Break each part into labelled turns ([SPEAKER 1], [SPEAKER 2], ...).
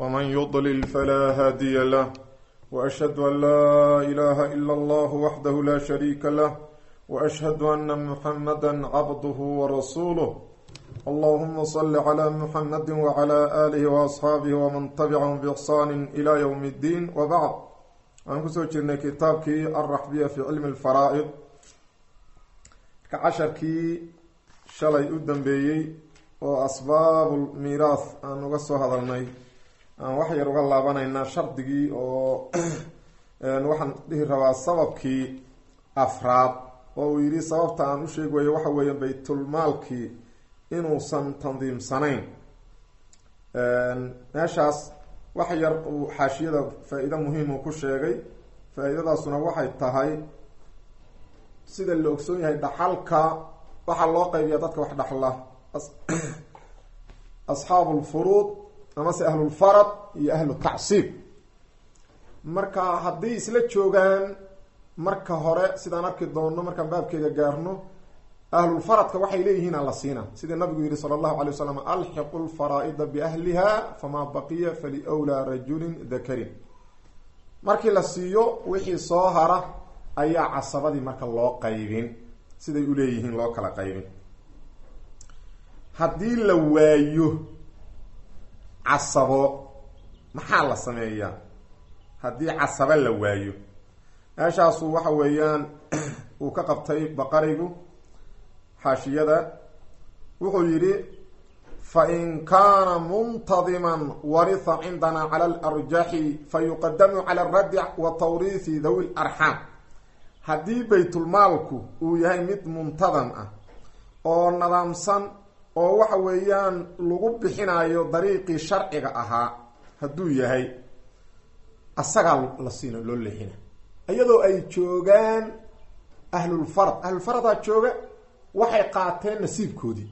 [SPEAKER 1] ومن يضلل فلا هادي له وأشهد أن لا إله إلا الله وحده لا شريك له وأشهد أن محمدا عبده ورسوله اللهم صل على محمد وعلى آله وأصحابه ومن تبعهم بإحسان إلى يوم الدين وبعد aan kusoo jirnay kitaabkii alraxbiya fi cilmi alfaraa'id ka casharkii shalay u dambeeyey oo asbaabu miiraas aan uga soo hadalnay aan wax yar uga laabanaynaa shardigii oo waxaan dhihi rabaa sababkii afraad oo uu yidhi sababta aan u sheegi wayo waxa weeye baytulmaalkii inuusan tandiimsanayn meeshaas wax yar uu xaashiyada faa-iide muhiim uu ku sheegay faa-iidadaasuna waxay tahay sida la ogsoon yahay dhaxalka waxaa loo qaybiya dadka wax dhaxla asxaabu lfuruud amase ahlulfarad iyo ahlu tacsiib marka haddii isla joogaan marka hore sidaan arki doonno markaan baabkeeda gaarno ahlulfaradka waxay leeyihiin aan la siina sidii nabigu yihi sala allahu alay wasalam alxiqu lfaraa-ida biahliha famaa baqiya faliwlaa rajulin dakarin markii la siiyo wixii soo hara ayaa casabadii marka loo qaybin siday uleeyihiin loo kala qaybin haddii la waayo casabo maxaa la sameeyaa haddii casabo la waayo meeshaasu waxa weeyaan uu ka qabtay baqarigu xaashiyada wuxuu yidhi fain kaana muntadiman waritha cindana cala alarjaxi fayuqadamu cala aradc wa tawriithi dawi larxaam haddii baytulmaalku uu yahay mid muntadam ah oo nadaamsan oo waxa weeyaan lagu bixinayo dariiqii sharciga ahaa hadduu yahay asagaa la siina loo leexina iyadoo ay joogaan ahlulfarad ahlulfaradaa jooga waxay qaateen nasiibkoodii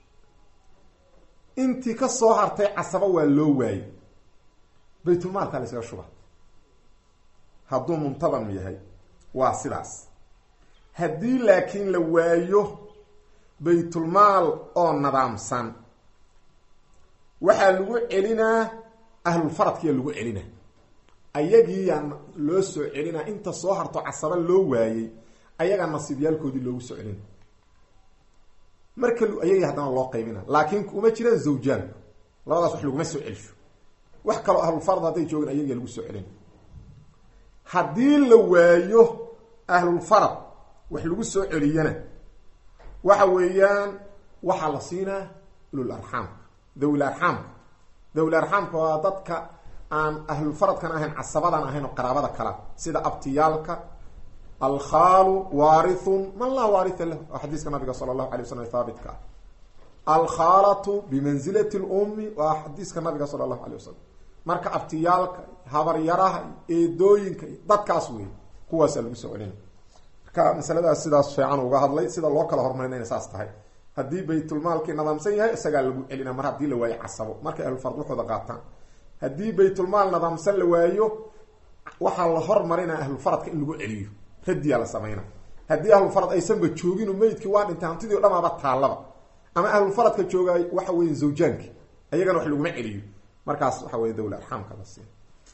[SPEAKER 1] intii ka soo hartay casabo waa loo waayey baytulmaalkaa la ysaga shuba hadduu muntadam yahay waa sidaas haddii laakiin la waayo baytulmaal oo nadaamsan waxaa lagu celinaa ahlulfaradkiyaa lagu celinaa ayagiiyaa loo soo celinaa inta soo harto casabo loo waayey ayagaa nasiibyaalkoodii loogu soo celina marka ayagii haddana loo qaybina laakiin uma jiraan zawjaan labadaas wax laguma soo celisho wax kaloo ahlulfarad hadday joogin ayagiia lagu soo celina haddii la waayo ahlulfarad wax lagu soo celiyana waxa weeyaan waxaa la siinaa ulul arxaamka dawil arxaamka dawil arxaamka waa dadka aan ahlulfaradkan ahayn casabadan ahayn oo qaraabada kala sida abtiyaalka alkhaalu waarithun man laa waaritha lahu waa xadiiska nabiga sala allahu alay waslam haabitka ah alkhaalatu bimanzilati lummi waa xadiiska nabiga sala allahu alay wasalam marka abtiyaalka habaryaraha eedooyinka dadkaas wey kuwaasaa lagu soo celina marka masaladaas sidaas fiican uga hadlay sida loo kala hormarina inay saas tahay haddii baytulmaalkii nadaamsan yahay isagaa lagu celina mar haddii la waayo casabo markay ahlulfard waxooda qaataan haddii baytulmaal nadaamsan la waayo waxaa la hormarinaa ahlulfaradka in lagu celiyo radiyaa la samayna haddii ahlulfarad aysanba joogin oo meydkii waa dhintay hantidii o dhamaaba taallaba ama ahlulfaradka joogaay waxa weya zawjaanki ayagana wax laguma celiyo markaas waxa wey dawla arxaamka la siiya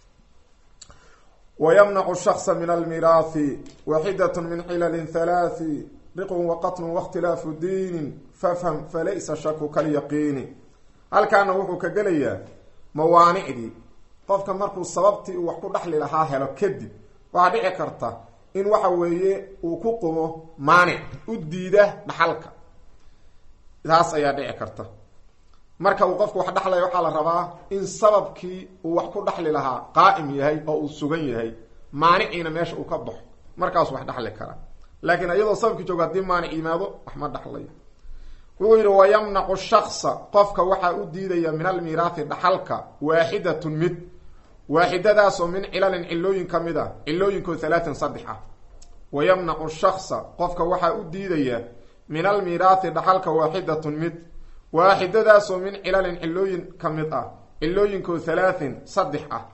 [SPEAKER 1] wayamnacu shaksa min almiraathi waxidat min cilalin halaathi riqun waqatlun waاkhtilaafu diinin fafham falaysa shaku kalyaqiini halkaana wuxuu ka gelayaa mawaanicdii qofka markuu sababtii uu wax ku dhaxli lahaa helo kadib waxaa dhici karta in waxa weeye uu ku qumo maanic u diida dhaxalka taas ayaa dhici karta marka uu qofku wax dhaxlaya waxaa la rabaa in sababkii uu wax ku dhaxli lahaa qaa'im yahay oo uu sugan yahay maaniciina meesha uu ka baxo markaasuu wax dhaxli karaa laakiin iyadoo sababkii joogo haddii maanic yimaado wax ma dhaxlayo wuxuu yidhi wayamnacu shaksa qofka waxaa u diidaya min almiiraathi dhaxalka waaxidatun mid waaxidadaasoo min cilalin cilooyin ka mid a cilooyinkoo halaatin saddex ah wayamnacu shaksa qofka waxaa u diidaya min almiiraathi dhaxalka waaxidatun mid waaxidadaasoo min cilalin cilooyin ka mid ah cilooyinkoo halaatin saddex ah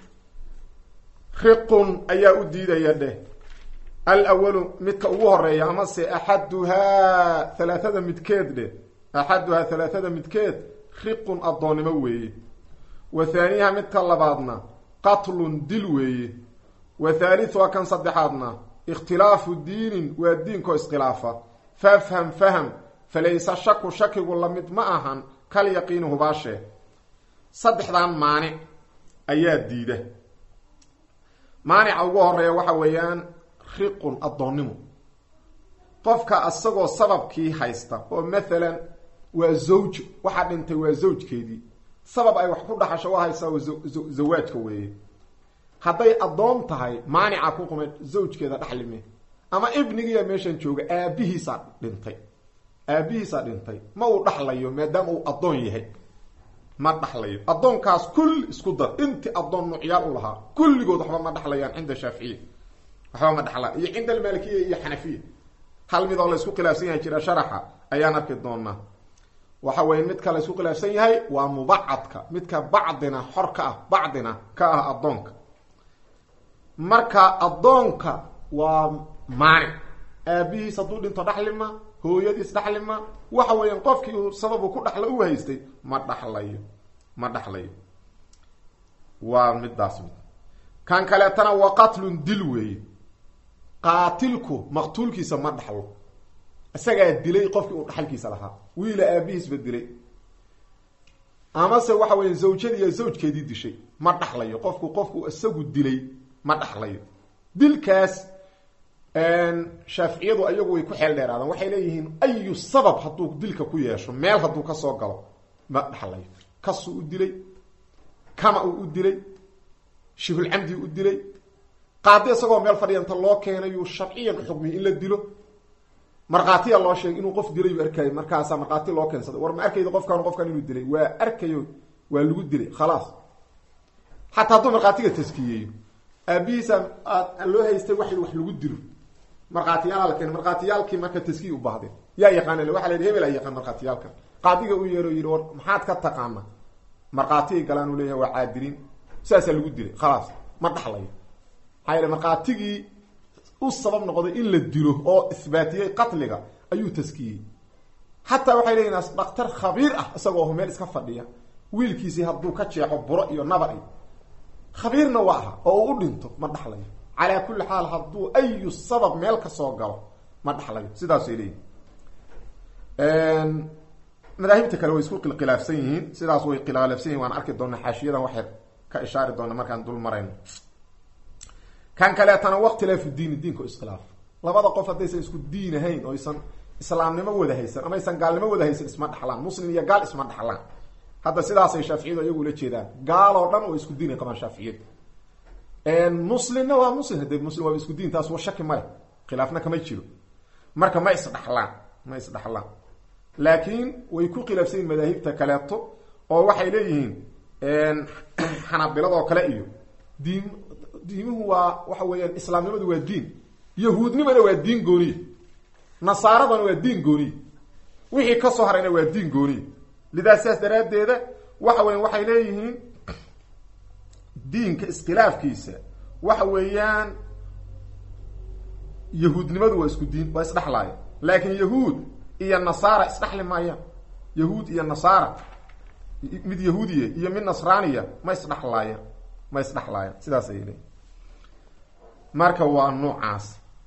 [SPEAKER 1] riqun ayaa u diidaya dheh alawalu midka ugu horeeya amase axaduhaa halaathada midkeed dheh axaduhaa halaathada midkeed riqun addoonnimo weeye wa thaaniha midka labaadna qatlun dil weeye wa thaalithuha kan saddexaadna ikhtilaafu diinin waa diinkoo iskhilaafa fafham faham falaysa shaku shakigu lamid ma ahan kal yaqiini hubaashe saddexdan maanic ayaa diida maanica ugu horeeya waxa weeyaan riqun addoonnimo qofka isagoo sababkii haysta oo mathalan waa zawj waxaa dhintay waa zawjkeedii sabab ay wax ku dhaxasho u haysaa oo zawaajka weeye hadday addoon tahay maanica ku qumay zawjkeeda dhaxlime ama ibnigiiya meeshan jooga aabihiisaa dhintay aabihiisaa dhintay ma uu dhaxlayo maadaama uu addoon yahay ma dhaxlayo addoonkaas kulli isku dar intii addoon nuucyaal u lahaa kulligood waxba ma dhaxlayaan cinda shaaficiya waxba ma dhaxlaan iyo cinda almaalikiya iyo xanafiya hal mid oo la isku khilaafsan yahay jira sharaxa ayaan arki doonaa waxa weeye midka la isku khilaafsan yahay waa mubacadka midka bacdina xor ka ah bacdina ka ah addoonka marka addoonka waa maanic aabihiis hadduu dhinto dhaxlima hooyadiis dhaxlima waxa weeyaan qofkii uu sababu ku dhaxla u haystay ma dhaxlayo ma dhaxlayo waa midaas mid kan kaleetana waa qatlun dil weeye qaatilku maqtuulkiisa ma dhaxlo isagaa dilay qofkii uu dhaxalkiisa lahaa wiila aabihiisba dilay amase waxa weya zawjadiiyo zawjkeedii dishay ma dhaxlayo qofku qofku isagu dilay ma dhaxlayo dilkaas shaaficiyadu ayagu way ku xeel dheeraadaan waxay leeyihiin ayu sabab hadduu dilka ku yeesho meel hadduu kasoo galo ma dhaxlayo kasuu u dilay kama uu u dilay shibulcamdi u dilay qaadi isagoo meel fadhiya inta loo keenayuu sharciyan uxukmiyay in la dilo markhaatiya loo sheegay inuu qof dilay uu arkayay markaasaa markhaati loo keensaday war ma arkayda qofkan qofkan inuu dilay waa arkayo waa lagu dilay khalaas xataa hadduu markhaatiga taskiyeeyo aabihiisa loo haystay wa wax lagu dilo markhaatiyaala la keenay markhaatiyaalkii marka taskiya u baahdeen yaa yaqaana waxa la yidhi hebel a yaqaan markhaatiyaalkan qaadiga u yeero yidhi war maxaad ka taqaana markhaatigay galaan uu leeyahay waa caadiliin saasaa lagu dilay khalaas ma dhaxlayo maxaa yeele markhaatigii u sabab noqday in la dilo oo isbaatiyey qatliga ayuu taskiyey xataa waxay leeyihin dhaktar khabiir ah isagoo meel iska fadhiya wiilkiisii hadduu ka jeexo buro iyo nabar iyo khabiirna waa aha oo uu u dhinto ma dhaxlayo calaa kulli xaal hadduu ayu sabab meel kasoo galo ma dhaxlayo sidaasay leeyihin madaahibta kale way isku khilaafsan yihiin sidaas way khilaafsan yihin waan arki doonaa xaashiyadan waxay ka ishaari doona markaan dul marayno kan kaleetana waktilaafu diini diinka iskhilaaf labada qof haddaysan isku diin ahayn oo aysan islaamnimo wada haysan ama aysan gaalnimo wada haysan isma dhaxlaan muslim iyo gaal isma dhaxlaan hadda sidaasay shaaficiyadu iyagu ula jeedaan gaal oo dhan oo isku diinay qabaan shaaficiyadu muslimna waa muslim hade muslim waaba isku diin taas wa shaki male khilaafna kama jiro marka ma isdhaxlaan ma isdhaxlaan laakiin way ku khilaafsan yihin madaahibta kaleeto oo waxay leeyihiin xanaabiladoo kale iyo diin diimuhu waa waxa weeyaan islaamnimadu waa diin yahuudnimana waa diin gooniya nasaaradana waa diin gooniya wixii kasoo harayna waa diin gooniya lidaas sidaas daraaddeeda waxa weyan waxay leeyihiin diinka iskhilaafkiisa waxa weeyaan yahuudnimadu waa isku diin waa isdhexlaaya laakiin yahuud iyo nasaara isdhexli maayaan yahuud iyo nasaara mid yahuudiya iyo mid nasraaniya ma isdhexlaayaan ma isdhexlaayaan sidaas ayay leeyihin marka waa noocaas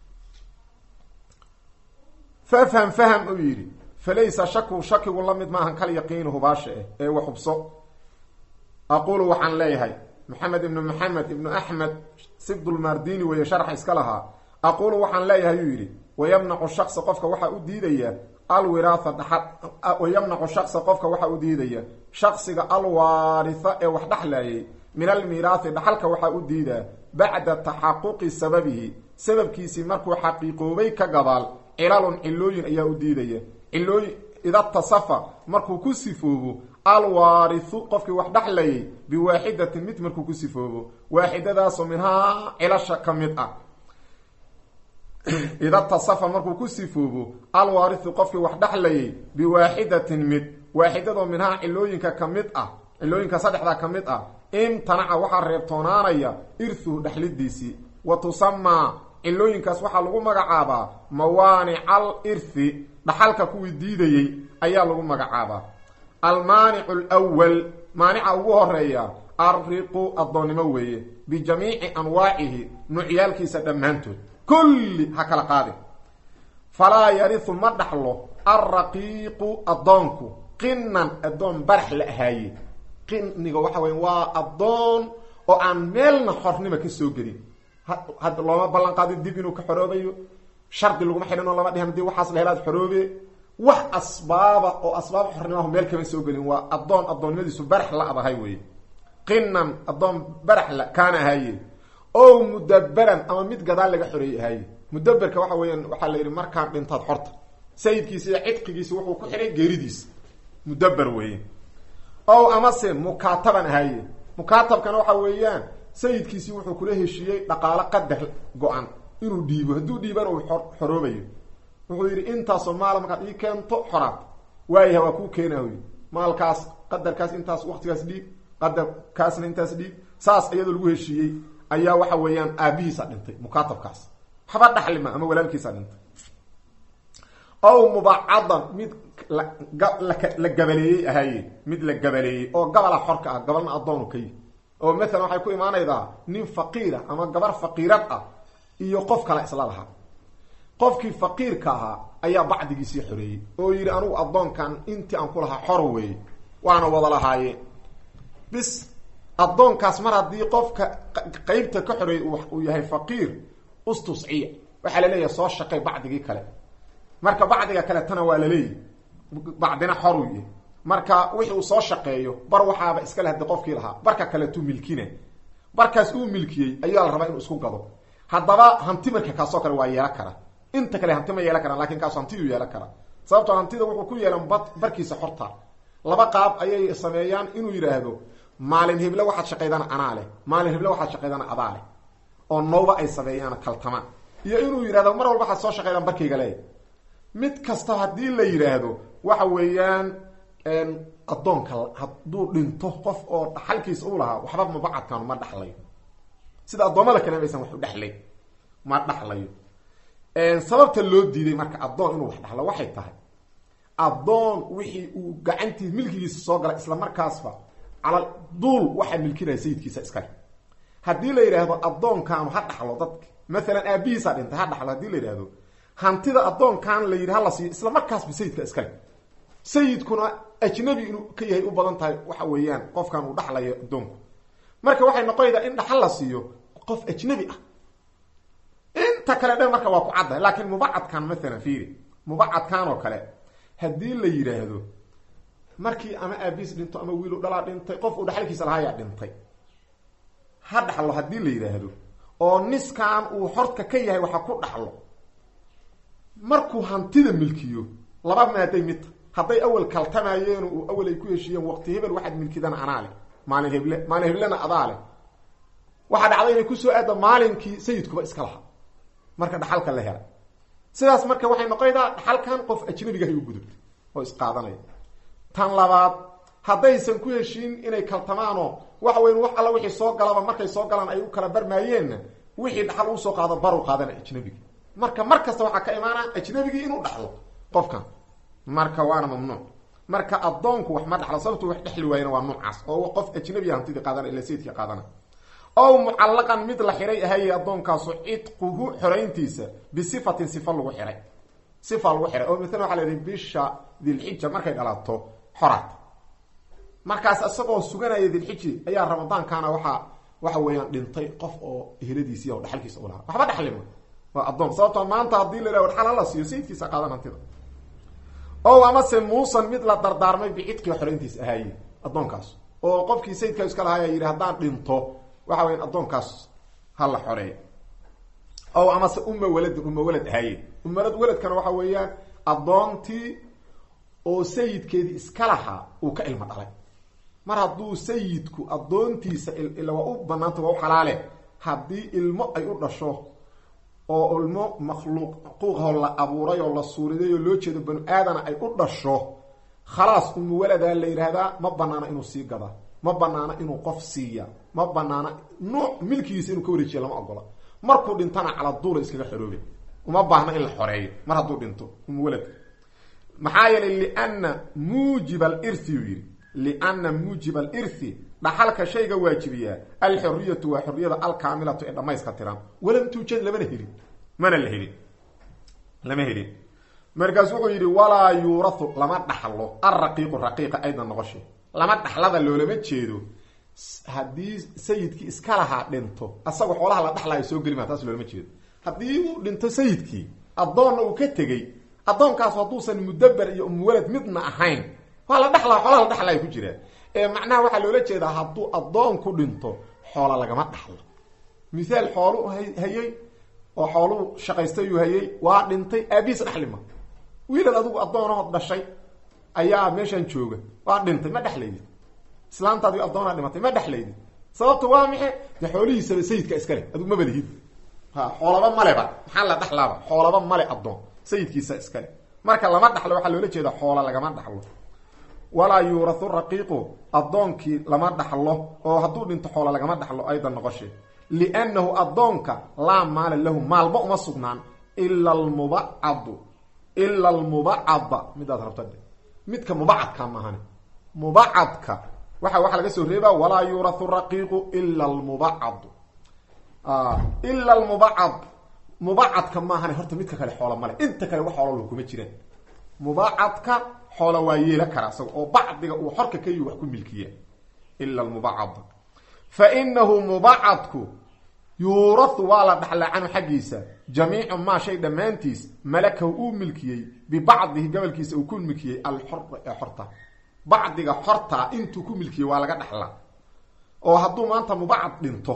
[SPEAKER 1] fafham faham uu yidhi falaysa shaku shakigu la mid maahan kal yaqiini hubaasha ah ee wa xubso aqulu waxaan leeyahay maxamed ibnu maxamed ibnu axmed sibdulmardini weeye sharxa iska lahaa aqulu waxaan leeyahay yuu yidhi wayamnacu shaksa qofka waxaa u diidaya alwiraatha dhaxal wayamnacu shaksa qofka waxaa u diidaya shaksiga alwaaritha ee wax dhexlayay min almiiraathi dhaxalka waxaa u diidaa bacda taxaquqi sababihi sababkiisii markuu xaqiiqoobay ka gadaal cilalun cilooyin ayaa u diidaya cilooyin ida tasafa markuu ku sifoobo alwaarithu qofkii wax dhexlayay biwaaxidatin mid markuu ku sifoobo waaxidadaasoo minhaa cilasha ka mid ah ida tasafa markuu ku sifoobo alwaarithu qofkii wax dhexlayay biwaaxidatin mid waaxidadoo minhaa cilooyinka ka mid ah cilooyinka saddexda ka mid ah imtanaca waxaa reebtoonaanaya irthuhu dhexlidiisii wa tusamaa cilooyinkaas waxaa lagu magacaabaa mawaanical irthi dhaxalka kuwii diidayey ayaa lagu magacaabaa almaanicu lwal maanica ugu horeeya arriqu addoonnimo weeye bijamiici anwaacihi nuucyaalkiisa dhammaantood kulli ha kala qaadin falaa yarihu ma dhaxlo alraqiiqu addoonku qinan addoon barax la ahaaye qiniga waxa weya waa addoon oo aan meelna xornima ka soo gelin hadda looma ballan qaadin dib inuu ka xoroobayo shardi laguma xidhin oo lama dhihin hadii waxaas la helaad xoroobe wax asbaaba oo asbaab xornimahu meel kama soo gelin waa addoon addoonnimadiisu barax la adahay weye qinan addoon barax la kaana ahaaye o mudaberan ama mid gadaal laga xoreeyey ahaaye mudaberka waxa weeyaan waxaa la yidhi markaan dhintaad xorta sayidkiisa iyo cidqigiisa wuxuu ku xihay geeridiisa mudaber weeye ow amase mukaataban ahaaye mukaatabkana waxa weeyaan sayidkiisii wuxuu kula heshiiyey dhaqaalo qadar go-an inuu dhiibo hadduu dhiibana uu xoroobayo wuxuu yidhi intaasoo maala markaad ii keento xoraad waayaha waa kuu keenahoy maalkaas qadarkaas intaas waktigaas dhiib qadarkaasna intaas dhiib saas iyadoo lagu heshiiyey ayaa waxa weeyaan aabihiisa dhintay mukaatabkaas waxba dhaxlima ama walaalkiisa dhintay ow mubacadan mid la gabaleeyey ahaaye mid la gabaleeyey oo gabala xorka ah gabalna addoonu ka yihi oo maalan waxay ku imaanaydaa nin faqiira ama gabar faqiirad ah iyo qof kale isla lahaa qofkii faqiirka ahaa ayaa bacdigiisii xoreeyey oo yidhi anugu addoonkan intii aan ku lahaa xor weeye waana wada lahaayeen bis addoonkaas mar haddii qofka qeybta ka xoreeyey uu yahay faqiir ustusciya waxaa la leeyahay soo shaqay bacdigii kale marka bacdiga kale tana waa la leeyahy bacdina xoruu yahy marka wixi uu soo shaqeeyo bar waxaaba iskale hadii qofkii lahaa barka kaletuu milkina barkaas uu milkiyey ayaa la rabaa inuu isku gado haddaba hanti marka kaasoo kale waa yeelan kara inta kale hanti ma yeelan karaan lakin kaas hantiyuu yeelan kara sababtoo hantida wuxuu ku yeelan ba barkiisa xorta laba qaab ayay sameeyaan inuu yidhaahdo maalin heble waxaad shaqaydana anaa leh maalin heble waxaad shaqaydana adaa leh oo nawba ay sameeyaan kaltamaan iyo inuu yidhahdo mar walba waxaad soo shaqaydaan barkayga leey mid kasta haddii la yidhaahdo waxa weeyaan addoonka hadduu dhinto qof oo dhaxalkiisa u lahaa waxba mabacadkan ma dhaxlayo sida addoommada kale maysan wax u dhexlay ma dhaxlayo sababta loo diiday marka addoon inuu wax dhaxlo waxay tahay addoon wixii uu gacantiis milkigiisa soo gala isla markaasba cala duul waxaa milkinaya sayidkiisa iskale haddii la yidhaahdo addoonkaanu ha dhaxlo dadka maalan aabihiisa dhintay ha dhaxlo hadii la yidhaahdo hantida addoonkan la yidhi hala siiyo isla markaasba sayidka iskale sayidkuna ajnabi inuu ka yahay u badan tahay waxa weeyaan qofkan uu dhaxlayo addoonku marka waxay noqonaydaa in dhaxal la siiyo qof ajnabi ah inta kale dhan marka waa ku caddahay laakiin mubacadkan maalan fiiri mubacadkan oo kale haddii la yidhaahdo markii ama aabiis dhinto ama wiilu dhalaa dhintay qof uu dhaxalkiisa lahaayaa dhintay ha dhaxlo haddii la yidhaahdo oo niskan uu xorka ka yahay waxa ku dhaxlo markuu hantida milkiyo laba maaday midta hadday awel kaltamaayeen uu awel ay ku heshiiyeen waqti hebel waxaad milkidana anaa leh maalin heble maalin heblena adaa leh waxaa dhacday inay kusoo aadda maalinkii sayidkuba iska lahaa marka dhaxalka la helay sidaas marka waxay noqonaydaa dhaxalkan qof ajnabigahay u gudubtay oo isqaadanaya tan labaad haddaysan ku heshiin inay kaltamaanoo waxa weyn wax alla wixii soo galaba markay soo galaan ay u kala barmaayeenna wixii dhaxal uusoo qaado baru qaadana ajnabigi marka mar kasta waxaa ka imaana ajnabigii inuu dhaxlo qofkan marka waana mamnuuc marka addoonku wax ma dhaxlo sababtu wax dhexli waayana waa nuucaas oo qof ajnabiya hantidii qaadana ila sayidkii qaadana ow mucallaqan mid la xiray ahaye addoonkaasu cidquhu xorayntiisa bisifatin sifa lagu xiray sifa lagu xiray oo maala waxa la yihi bisha dilxija markay dhalato xoraad markaas isagoo suganaya dilxiji ayaa ramadaankaana waxaa waxa weeyaan dhintay qof oo ehladiisiiy o dhaxalkiisa u lahaa waxba dhaxlima waa addoon sababtoo maanta haddii la yhah dhaxal hala siiyo sayidkiisa qaadan hantida o amase muusan mid la dardaarmay bicidqiga xorayntiis ahaaye addoonkaas oo qofkii sayidkaa iska lahaaya yidhi haddaan dhinto waxa weya addoonkaas ha la xoreeya ow amase uma waladin uma walad ahaaye umalad waladkana waxa weeyaan addoontii oo sayidkeedii iska lahaa uu ka ilmo dhalay mar hadduu sayidku addoontiisa ila waa u banaanta waa u xalaale haddii ilmo ay u dhasho oo ilmo makhluuqquuqahoo la abuuray oo la suuriday oo loo jeedo banu aadana ay u dhasho khalaas umu waladaa la yidhaahdaa ma banaana inuu sii gadaa ma banaana inuu qof siiya ma banaana nuuc milkigiisa inuu ka wareejiya lama ogola markuu dhintana cala duula iskaga xoroobe uma baahna in la xoreeyo mar hadduu dhinto umu waladka maxaa yeelay liana muujib alirthi uu yidhi lianna muujib alirthi dhaxalka shayga waajibiyaa alxuriyatu waa xuriyada alkaamilatu ee dhamayska tiran walam tuujad lamana helin mana la helin lama helin markaas wuxuu yidhi walaa yuurathu lama dhaxlo alraqiiqu raqiiqa aydan noqoshe lama dhaxlada loolama jeedo haddii sayidkii iska lahaa dhinto asagoo xoolaha la dhaxlaayo soo geli maa taas loolama jeedo haddii uu dhinto sayidkii addoonna uu ka tegey addoonkaas hadduusan mudaber iyo umuwalad midna ahayn waa la dhalaa xoolaha la dhaxlaayo ku jiraa ee macnaha waxaa loola jeedaa hadduu addoon ku dhinto xoola lagama dhaxlo mithaal xoolu hayay oo xooluu shaqaystayuu hayay waa dhintay aabihiis dhaxlima wiilad adigu addoonahood dhashay ayaa meeshan jooga waa dhintay ma dhexlaydid islaantaadi addoonaa dhimatay ma dhexlaydid sababta waa maxe de xoolihiisaba sayidka iskale adigu maba lihid ha xoolaba maleba maxaa la dhaxlaaba xoolaba male addoon sayidkiisa iskale marka lama dhaxlo waxaa loola jeeda xoola lagama dhaxlo walaa yuurathu raqiiqu addoonkii lama dhaxlo oo hadduu dhinto xoola lagama dhaxlo aydan noqoshe liannahu addoonka laa maala lahu maalba uma sugnaan ila almubacadu ila almubacada midaad rabta dhe midka mubacadka maahane mubacadka waxa waxaa laga soo reebaa walaa yuurathu raqiiqu ila almubacad ila almubacad mubacadka maahane horta midka kale xoola male inta kale wax xoolo kuma jiraan mubacadka xoola waa yeela kara isaga oo bacdiga uu xorka ka yihi wax ku milkiya ila almubacad fa inahu mubacadku yuurathu waa la dhaxlaa canhu xaggiisa jamiicu maa shay dhammaantiis malakahu uu milkiyey bibacdihi gobolkiisa uu ku milkiyey alxor ee xorta bacdiga xorta intuu ku milkiyey waa laga dhaxlaa oo hadduu maanta mubacad dhinto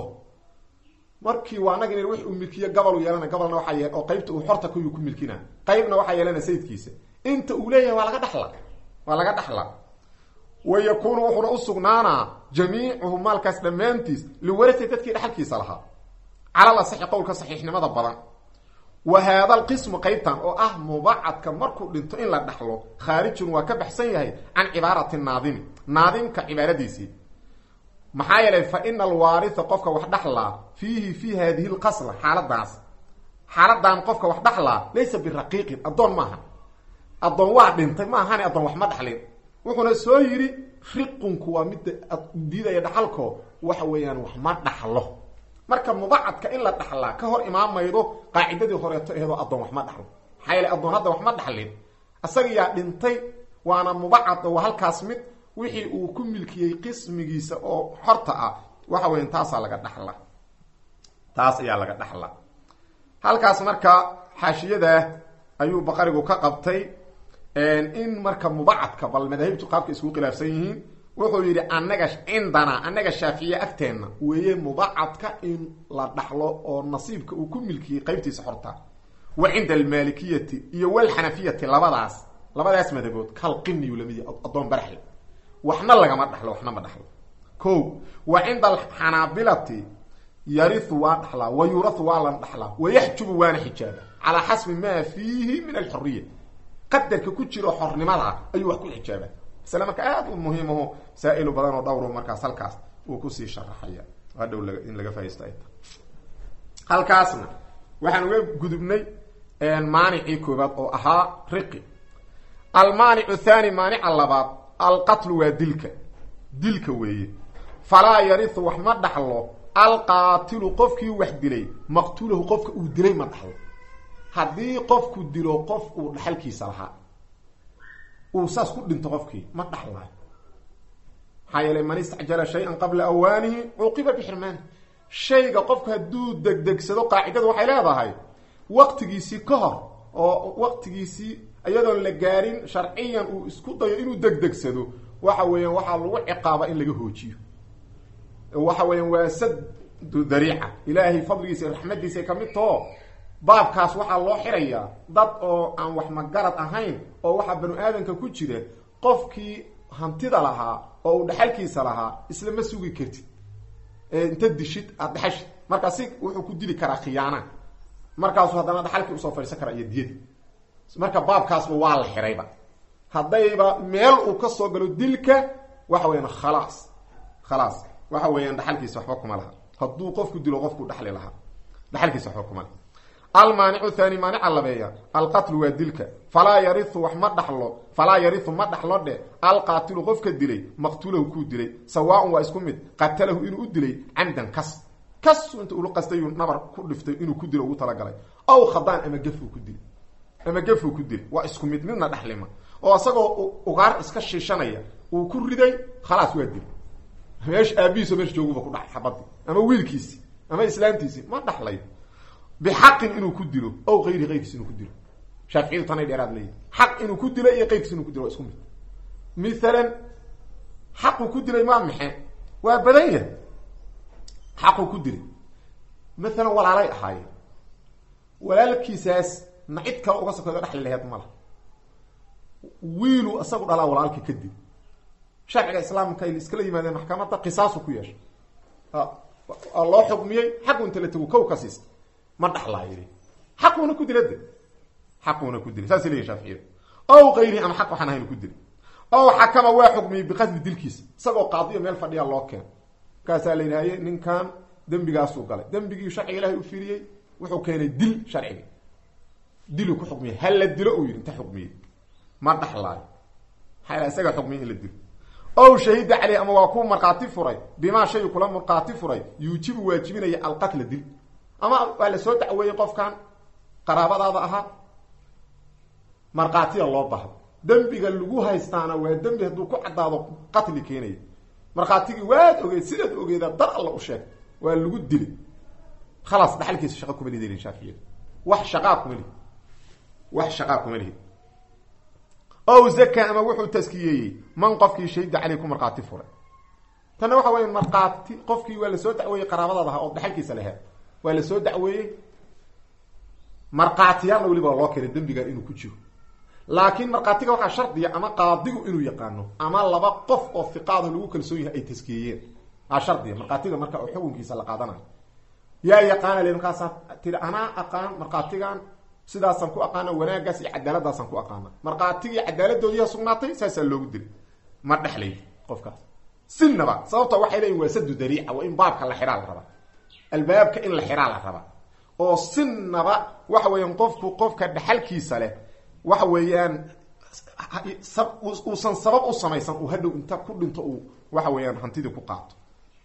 [SPEAKER 1] markii waa nag in wix uu milkiye gobol yeelana gobolna waxaa yeel oo qaybta uu xorta kuyuu ku milkina qaybna waxaa yeelana sayidkiisa inta uu leeyahay waa laga dhaxla waa laga dhaxlaa wa yakuunu wuxuuna usugnaanaa jamiicuhu maalkaas dhammaantiis liwarasi dadkii dhexalkiisa lahaa calal asaxi qowlka saxiixnimada badan wa haada alqismu qaybtan oo ah mubacadka markuu dhinto in la dhaxlo khaarijun waa ka baxsan yahay can cibaarati naadimi naadimka cibaaradiisii maxaa yeelay fa ina alwaaritha qofka wax dhaxlaa fiihi fi hadihi lqasla xaaladaas xaaladan qofka wax dhaxlaa laysa biraqiiqin addoon maaha addoon waa dhintay ma ahane addoon wax ma dhaxlin wuxuuna soo yidhi riqunku waa midda diidaya dhaxalko waxa weeyaan wax ma dhaxlo marka mubacadka in la dhaxlaa ka hor imaamaydo qaacidadii horeeto eedoo addoon wax ma dhaxlo maxaa yeele addoon hadda wax ma dhaxlin isaga yaa dhintay waana mubacad waa halkaas mid wixii uu ku milkiyey qismigiisa oo xorta ah waxa weyan taasaa laga dhaxla taas ayaa laga dhaxla halkaas marka xaashiyadaa ayuu baqarigu ka qabtay in marka mubacadka bal madaahibtu qaabka isku khilaafsan yihiin wuxuu yidhi anaga cindanaa annaga shaaficiye agteenna weeye mubacadka in la dhaxlo oo nasiibka uu ku milkiyey qaybtiisa xorta wa cinda almaalikiyati iyo walxanafiyati labadaas labadaas madabood kalqiniyu lamid yahy addoon baraxle waxna lagama dhaxlo waxna ma dhaxlo ko wa cinda alxanaabilati yariu waa dhaxlaa wa yuurau waa la dhaxlaa wayaxjubu waana xijaaba calaa xasbi maa fiihi min alxuriya qadarka ku jiro xornimada ayuu wax ku xijaaba masle marka aada u muhiimaho saa-ilu badan oo dhowro markaas halkaas uu kusii sharaxaya hadhow in laga faaisto ay ta halkaasna waxaan uga gudubnay maanicii koobaad oo ahaa riqi almaanicu thani maanica labaad alqatlu waa dilka dilka weeye falaa yariu wax ma dhaxlo alqaatilu qofkii wax dilay maqtuulahu qofka uu dilay ma dhaxlo haddii qofku dilo qof uu dhaxalkiisa lahaa uu saas ku dhinto qofkii ma dhaxlaayo maxaa yeelay man istacjala shay-an qabla awaanihi cuqiba bixirmaani shayga qofku hadduu degdegsado qaacidadu waxay leedahay waqtigiisii ka hor oo waqtigiisii iyadoon la gaarin sharciyan uu isku dayo inuu degdegsado waxa weeyaan waxaa lagu ciqaaba in laga hoojiyo waxa weeyaan waa sadu dariica ilaahay fadligiisa iyo raxmadiisa ay kamid taho baabkaas waxaa loo xirayaa dad oo aan wax magarad ahayn oo waxaa banu aadanka ku jira qofkii hantida lahaa oo uu dhexalkiisa lahaa isla ma sugi kartid inta dishid aada dhexashid markaasi wuxuu ku dili karaa khiyaana markaasuu haddana dhaxalkii usoo fadhiisan karaa iyo diyadi marka baabkaasba waa la xirayba haddayba meel uu ka soo galo dilka waxa weyaan khalaas khalaas waxa weeyaan dhaxalkiisa waxba kuma laha hadduu qofku dilo qofku dhexli lahaa dhaxalkiisa waxba kuma laha almaanicu thani maanica labeeya alqatlu waa dilka falaa yariu wax ma dhaxlo falaa yariu ma dhaxlo dhe alqaatilu qofka dilay maqtuulahu kuu dilay sawaaun waa isku mid qatalahu inuu u dilay camdan kas kas inta ulu qastayuu nabar ku dhiftay inuu ku dilo ugu talagalay aw khadaan ama gefuu ku dilay ama gefuu ku dilay waa isku mid midna dhexlima oo isagoo ugaar iska shiishanaya uu ku riday khalaas waa dilay meesha aabihiiso meesha jooguba ku dhacay xabadii ama wiilkiisii ama islaantiisii ma dhaxlay bixaqin inuu ku dilo aw ayri ayrkiis inuu ku dilo shaaficiyadu tanay dheeraad leeyihi xaq inuu ku dilo iyo qayrkiis inuu ku dilo waa isku mid mithalan xaquu ku dilay maa maxe waa badan yahay xaquu ku dilay mathalan walaalay ahaayeen walaalkiisaas na cid kale uga sokeedo dhexli laheed mala wiilu isagu dhalaa walaalka kadib sharciga islaamka ay iskala yimaadeen maxkamadda qisaasu ku yeeshay loo xukmiyey xaqu inta la tago kow ka siista ma dhaxlaa yidhi xaquuna ku dila de xaquuna ku dila saasay leyihin shaaficiyada ow kayrihi ama xaq waxaan ahayn ku dila ow xakama waa xukmiyey biqasdi dilkiisa isagoo qaadiyo meel fadhiya loo keeno markaasaa la yidhahaye ninkan dembigaasuu galay dembigii sharciga ilahay u firiyey wuxuu keenay dil sharciga diluu ku xukmiyey hal la dilo uu yidhi inta xukmiyey ma dhaxlaayo maxaa isaga xukmiyey in la dilo ow shahida caleyh ama waa ku markhaati furay bimaa shay kula markhaati furay yuujibu waajibinaya alqatla dil ama waa la soo dacweeyey qofkan qaraabadaada ahaa markhaatiya loo bahdo dembiga lagu haystaana waa dembi hadduu ku caddaado qatli keenaya markhaatigii waad ogeed sidaad ogeeda dar alla u sheeg waa lagu dilay khalaas dhaxalkiisa shaqa kuma lidin shaafiyada wax shaqaa kuma lihi wax shaqaa kuma lihi ow zaka ama wuxuu taskiyeeyey man qofkii shahida caley ku markhaati furay tanna waxa weya markhaati qofkii waa lasoo dacweeyey qaraabadaad ahaa oo dhaxalkiisa laheed waa la soo dacweeyey markhaatiyaalna weliba loo keenay dembigan inuu ku jiro laakiin markhaatiga waxaa shardiya ama qaadigu inuu yaqaano ama laba qof oo fiqaado lagu kalsoon yahay ay taskiyeeyeen aa shardiya markhaatiga marka oo xukunkiisa la qaadanayo yaa yaqaana le markaasaa tiri anaa aqaan markhaatigan sidaasaan ku aqaana wanaaggaas iyo cadaaladaasaan ku aqaana markhaatigii cadaaladoodiiha sugnaatay saasaa loogu dilay ma dhexlay qofkaas sinaba sababta waxay leeyiin waa sadu dariica waa in baabka la xiraa la rabaa albaabka in la xiraa la rabaa oo sinaba waxa weeyaan qofku qofka dhaxalkiisa leh waxa weeyaan uusan sabab u samaysan uu hadhow inta ku dhinto uu waxa weeyaan hantidii ku qaato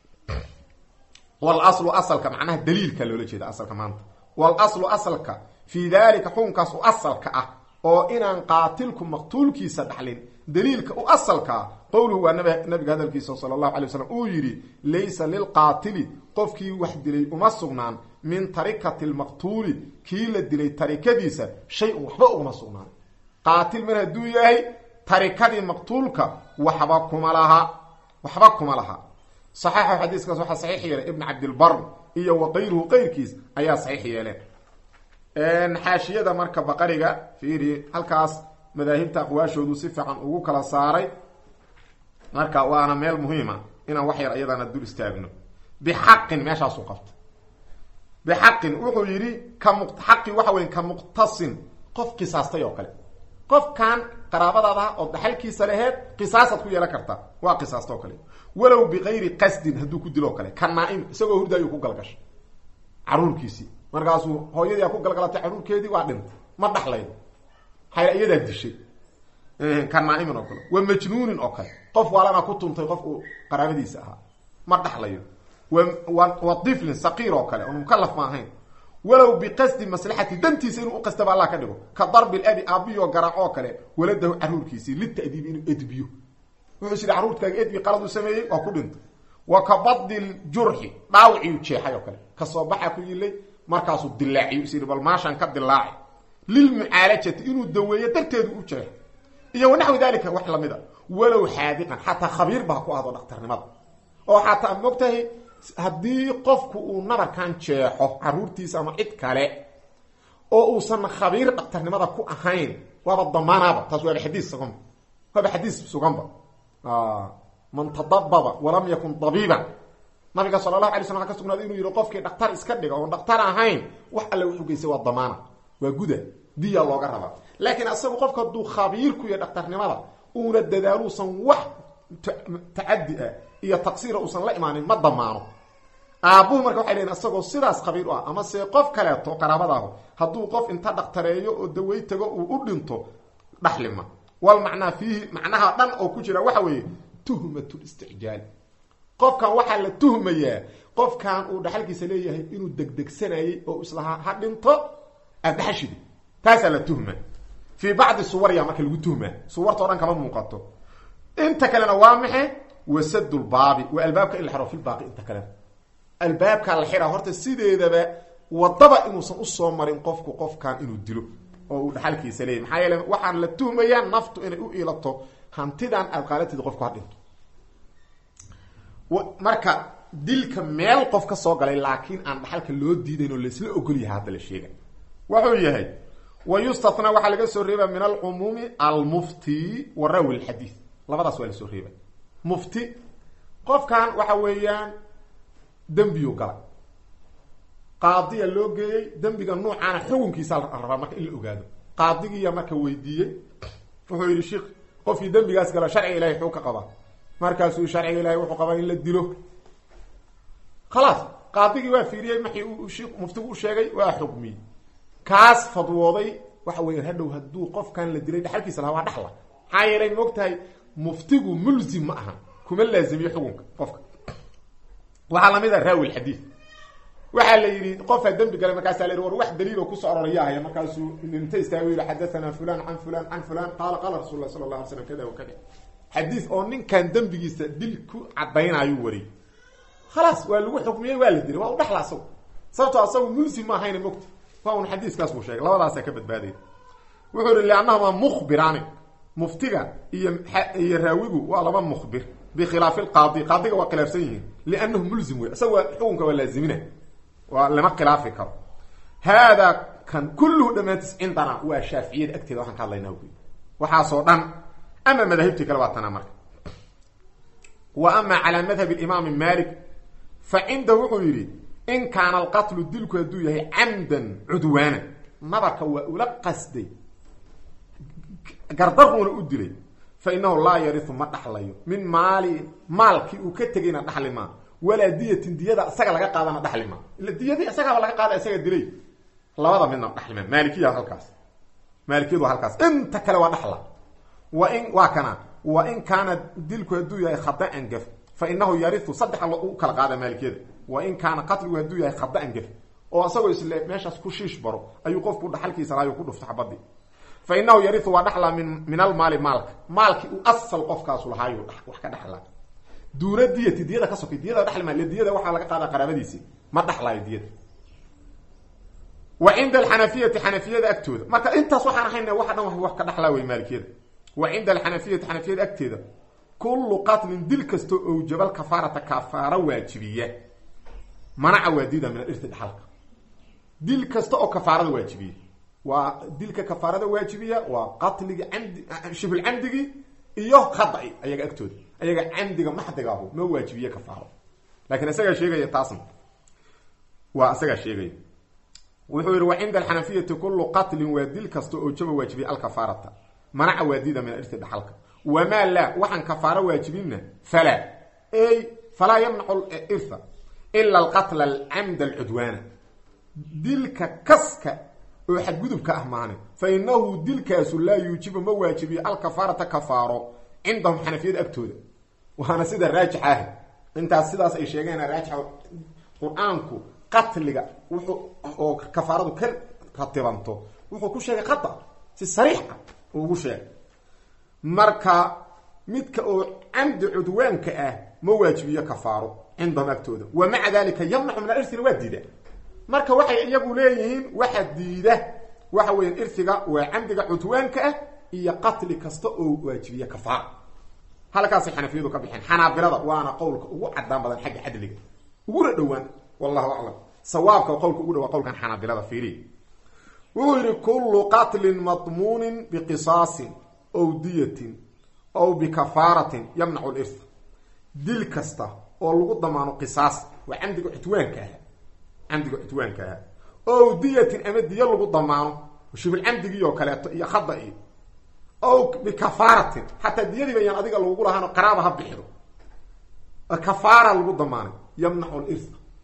[SPEAKER 1] walaslu asalka macnaha daliilka loola jeeda asalka maanta walaslu asalka fii dalika xukunkaas u asalka ah oo inaan qaatilku maqtuulkiisa dhaxlin daliilka u asalkaa qowluhu waa nabiga hadalkiisa sala allahu alay waslam uu yidhi laysa lilqaatili qofkii wax dilay uma sugnaan min tarikati lmaqtuuli kii la dilay tarikadiisa shay-un waxba uguma sugnaan qaatil mar hadduu yahay tarikadii maqtuulka waxba kuma laha waxba kuma laha saxaxa xadiiskaas waxaa saxiix yeelay ibn cabdilbar iyo wa kayruhu qayrkiis ayaa saxiix yeeleen xaashiyada marka baqariga fiiri halkaas madaahibta aqwaashoodu si fiican ugu kala saaray marka waana meel muhiima inaan wax yar iyadana dul istaagno bixaqin meeshaasuu qabta bixaqin wuxuu yidhi ka mu xaqi waxa weya ka muqtasin qof qisaastay oo kale qofkan qaraabadaada oo dhaxalkiisa laheed qisaasaad ku yeelan kartaa waa qisaasta oo kale walow bikayri qasdin hadduu ku dilo o kale ka naa-im isagoo hurdaayuu ku galgashay caruurkiisii markaasuu hooyadii a ku galgalatay caruurkeedii waa dhintay ma dhaxlaydo xayla iyadaa dishay ka naa-imin oo kale wa majnuunin oo kale qof waalana ku tuntay qof uu qaraabadiisa ahaa ma dhaxlayo wa tiflin saqiir oo kale oon mukalaf ma ahayn walow biqasdi maslaxati dantiisa inuu uqastaba allah ka dhigo ka darbi labi aabiyoo garaac oo kale waladahu caruurkiisii litadiib inuu edbiyo wuxuu is yidhi carruurtkaaga edbi qalad uu sameeyey waa ku dhintay wa ka badi ljurxi dhaawiciu jeexay oo kale kasoo baxa ku yilay markaasuu dilaaciyo is yidhi bal maashaan ka dilaaci lilmucaalajati inuu daweeyo darteedu u jeexo iyo wanaxwi dalika wax lamid a walow xaadiqan xataa khabiirba ha ku ahdo dhaktarnimada oo xataa mogtahay haddii qofku uu nabarkan jeexo caruurtiisa ama cid kale oo uusan khabiir dhaktarnimada ku ahayn waaba damaanaaba taas waaba xadiis suganba waaba xadiis suganba man tadababa walam yakun dabiiban nabiga sala allahu alay slam waa ka sugnaaday inuu yihi qofkii dhaktar iska dhiga oon dhaktar ahayn wax alle wuxuu geystay waa damaana waa guda diya looga rabaa laakiin asagu qofka hadduu khabiir ku yahay dhaktarnimada uuna dadaaluusan wax tacadi ah iyo taqsiira uusan la imaanin ma damaano aabbuhu marka waxay leeyiin isagoo sidaas qabiil u ah ama se qof kaleeto qaraabadaahu hadduu qof inta dhaktareeyo oo dawey tago uu u dhinto dhaxlima wal macnaa fiihi macnaha dhan oo ku jira waxa weeye tuhmatlisticjaal qofkan waxaa la tuhmayaa qofkan uu dhaxalkiisa leeyahay inuu degdegsanayey oo islahaa ha dhinto aad dhaxashidi taasaa la tuhma fii bacdi suwarya marka lagu tuhmaa suwarta o dhan kama muuqato inta kalena waa maxe wasadulbaabi waa albaabka in la xiro filbaaqi inta kalena albaabkaa la xiraa horta sideedaba wadaba inuusan usoo marin qofku qofkan inuu dilo oo uu dhaxalkiisa leeyahy maxaa yeele waxaan la tuhmayaa naftu inay u ilato hantidan aad qaalatid qofku ha dhinto marka dilka meel qof ka soo galay laakiin aan dhaxalka loo diidayn oo laisla ogol yahay hadda la sheega wuxuu yahay wa yustatna waxaa laga soo reeba min alcumuumi almufti wa rawi lxadiid labadaas waa lasoo reeba mufti qofkan waxa weeyaan dembiyu galay qaadiya loo geeyey dembiga nuucaana xukunkiisa la rabaa marka in la ogaado qaadigiiya marka weydiiyey wuxuu yidhi sheikh qofkii dembigaas gala sharciga ilahay xuu ka qabaa markaasuu sharciga ilahay wuxuu qabaa in la dilo khalaas qaadigii waa fiiriyey maxii uu shik muftigu u sheegay waa xukmiyey kaas fadwooday waxa weya hadhow hadduu qofkan la dilay dhaxalkiisa lahaa waa dhaxla maxaa yeelay moog tahay muftigu mulzim ma aha kuma laazimiyo xukunka qofka waxaa lamid a raawi lxadiid waxaa la yidhi qofaa dembi galay markaasaa la yidhi war wax daliiloo kusoo arorayahaya markaasuu inta istaago yidhi xadathana fulan can fulan can fulan qaala qaala rasul lah sala la alay slam kada wa kada xadiis oo ninkan dembigiisa dil ku cadaynaayuu wariyey khalaas waa lagu xukmiyey waa la dilay waa u dhaxla asagu sababtoo asagu mulsim ma ahayna mogta waa un xadiiskaas buu sheegay labadaasaa ka badbaadaya wuxuu yihi liannahumaa mukhbiraani muftiga iyo iyo raawigu waa laba mukhbir bikhilaafi lqaadi qaadiga waa khilaafsan yihiin liannahu mulzim wey isaga waa xukunka waa laazimina waa lama khilaafi karo haadaa kan kulluhu dhammaantiis cindana waa shaaficiyada agteeda waxaan ka hadlaynaa wy waxaasoo dhan ama madaahibtii kale waa tanaa marka wa ama calaa madhab imaami malik fa cindahu wuxuu yidhi in kaana alqatlu dilku hadduu yahay camdan cudwaana nabarka waa ula qasday gardaruuna u dilay fa inahu laa yariu ma dhaxlayo min maali maalkii uu ka tegayna dhaxli maa walaa diyatin diyada isaga laga qaadana dhaxli maa ila diyadii isagaaba laga qaada isaga dilay labada midna dhaxlima maalikiya halkaas maalikiyadu waa halkaas inta kale waa dhaxla wa in waa kana wa in kaana dilku hadduu yahay khadaan gaf fa inahu yariu saddexa u kala qaada maalikiyada wa in kaana qatligu hadduu yahay khadaan gaf oo isagoo isle meeshaas ku shiish baro ayuu qofku dhaxalkiisa laayo ku dhufta xabadii fa inahu yariu waa dhaxlaa min min almaali maalka maalkii uu asal qofkaasu lahaayu wax ka dhaxlaa duuna diyati diyada ka sokay diyada dhaxli maa diyada waxaa laga qaadaa qaraabadiisi ma dhaxlaayo diyada wa cinda alxanafiyati xanafiyada agtooda marka intaas waxaan ahayna waxa dhan wax ka dhaxlaa wey maalikiyada wa cinda alxanafiyati xanafiyada agteeda kullu qatlin dil kastoo owjabal kafaarata kafaaro waajibiya manaca waa diida min alirti dhaxalka dil kasta oo kafaarada waajibiya waa dilka kafaarada waajibiya waa qatligi camdi shibl camdigii iyo khada'i ayaga agtooda ayaga camdiga maxdiga ahu ma waajibiye kafaaro lakin isagaa sheegaya taasna waa isagaa sheegaya wuxuu yihi wa cinda alxanafiyati kullu qatlin waa dil kasta oo jaba waajibiya alkafaarata manaca waa diida min alirti dhaxalka wamaa laa waxaan kafaaro waajibinna falaa ey falaa yamnacu irha ila alqatla alcamd alcudwaana dilka kaska oo xadgudubka ah maane fa inahu dilkaasu laa yuujibu ma waajibiyo alkafaarata kafaaro cindahum xanafiyada agtooda waana sida raajix ah intaas sidaas ay sheegeen raajix qur-aanku qatliga wuxuu oo kafaaradu ka ratibanto wuxuu ku sheegay khata si sariix ah uu ugu sheegay marka midka oo camdi cudwaanka ah ma waajibiyo kafaaro cindahum agtooda wa maca dalika yamnacu min alirina waa diida marka waxay iyagu leeyihiin waxa diida waxa weya irtiga waa camdiga cudwaanka ah iyo qatli kasta oo waajibiya kafaara halkaasay xanafiyadu ka bixeen xanaabilada waana qowlka ugu cadaan badan xagga cadliga uguna dhowaan wallahu aclam sawaabka qowlka ugu dhawaa qowlkan xanaabilada fiiriy wuxuu yihi kullu qatlin madmuunin biqisaasin ow diyatin ow bikafaaratin yamnacu lirth dil kasta oo lagu damaano qisaas waa camdiga cudwaanka ah camdiga cudwaanka ah ow diyatin ama diya lagu damaano shibul camdigii oo kaleeto iyo khada iyo ow bikafaaratin xataa diyadii bayaan adiga lagugu lahaano qaraaba ha bixido kafaara lagu damaanay yamnacu lirha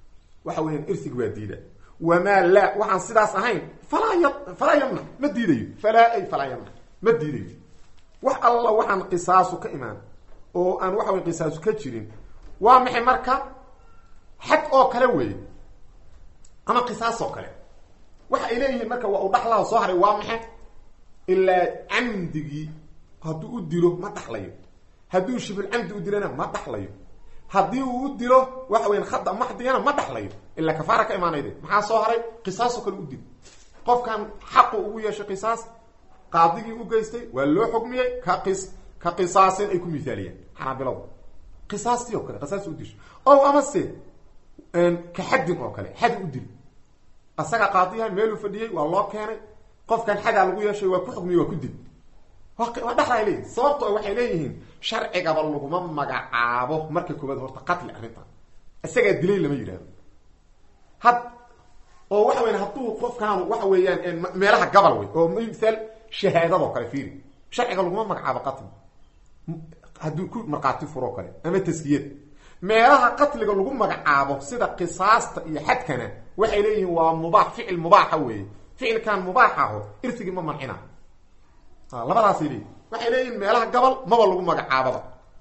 [SPEAKER 1] waxa weeyaan irsigi waa diida wamaa laa waxaan sidaas ahayn falaa y falaa yamnac ma diidayo falaa ay falaa yamnac ma diidayo wax alla waxaan qisaasu ka imaan oo aan waxa wey qisaasu ka jirin waa maxay marka xad oo kale weeye ama qisaas oo kale waxa ay leeyihiin marka waa u dhaxlaha soo haray waa maxay ilaa camdigii hadduu u dilo ma dhaxlayo hadduu shibul camdi u dilana ma dhaxlayo haddii uu u dilo waxa weyan khada maxdigana ma dhaxlayo ilaa kafaara ka imaanayde maxaa soo haray qisaasoo kale u dil qofkan xaqu ugu yeeshay qisaas qaadigii u geystay waa loo xukmiyey ka qis ka qisaasin ay ku mithaaliyeen xanaabiladu qisaastii oo kale qisaas u disho o amase ka xaddin oo kale xadi u dil asaga qaadiyaha meeluu fadhiyey waa loo keenay qofkan xadaa lagu yeeshay waa ku xukmiyey waa ku dil waa dhaxlay leeyihin sababto waxay leeyihiin sharcigaba laguma magacaabo marka koowaad horta qatli arrintan isagaa dilay lama yidhahdo had oo waxa weyan hadduu qofkaan waxa weeyaan meelaha gabal wey oo misaal shahaadadoo kale fiiri sharciga laguma magacaabo qatli hadduu ku markhaati furoo kale ama taskiyada meelaha qatliga lagu magacaabo sida qisaasta iyo xadkana waxay leeyihiin waa mubaax ficil mubaaxa weeye ficilkan mubaax aho irsigii ma mancina labadaasay leeyihin waxay leeyihin meelaha gabal maba lagu magacaababa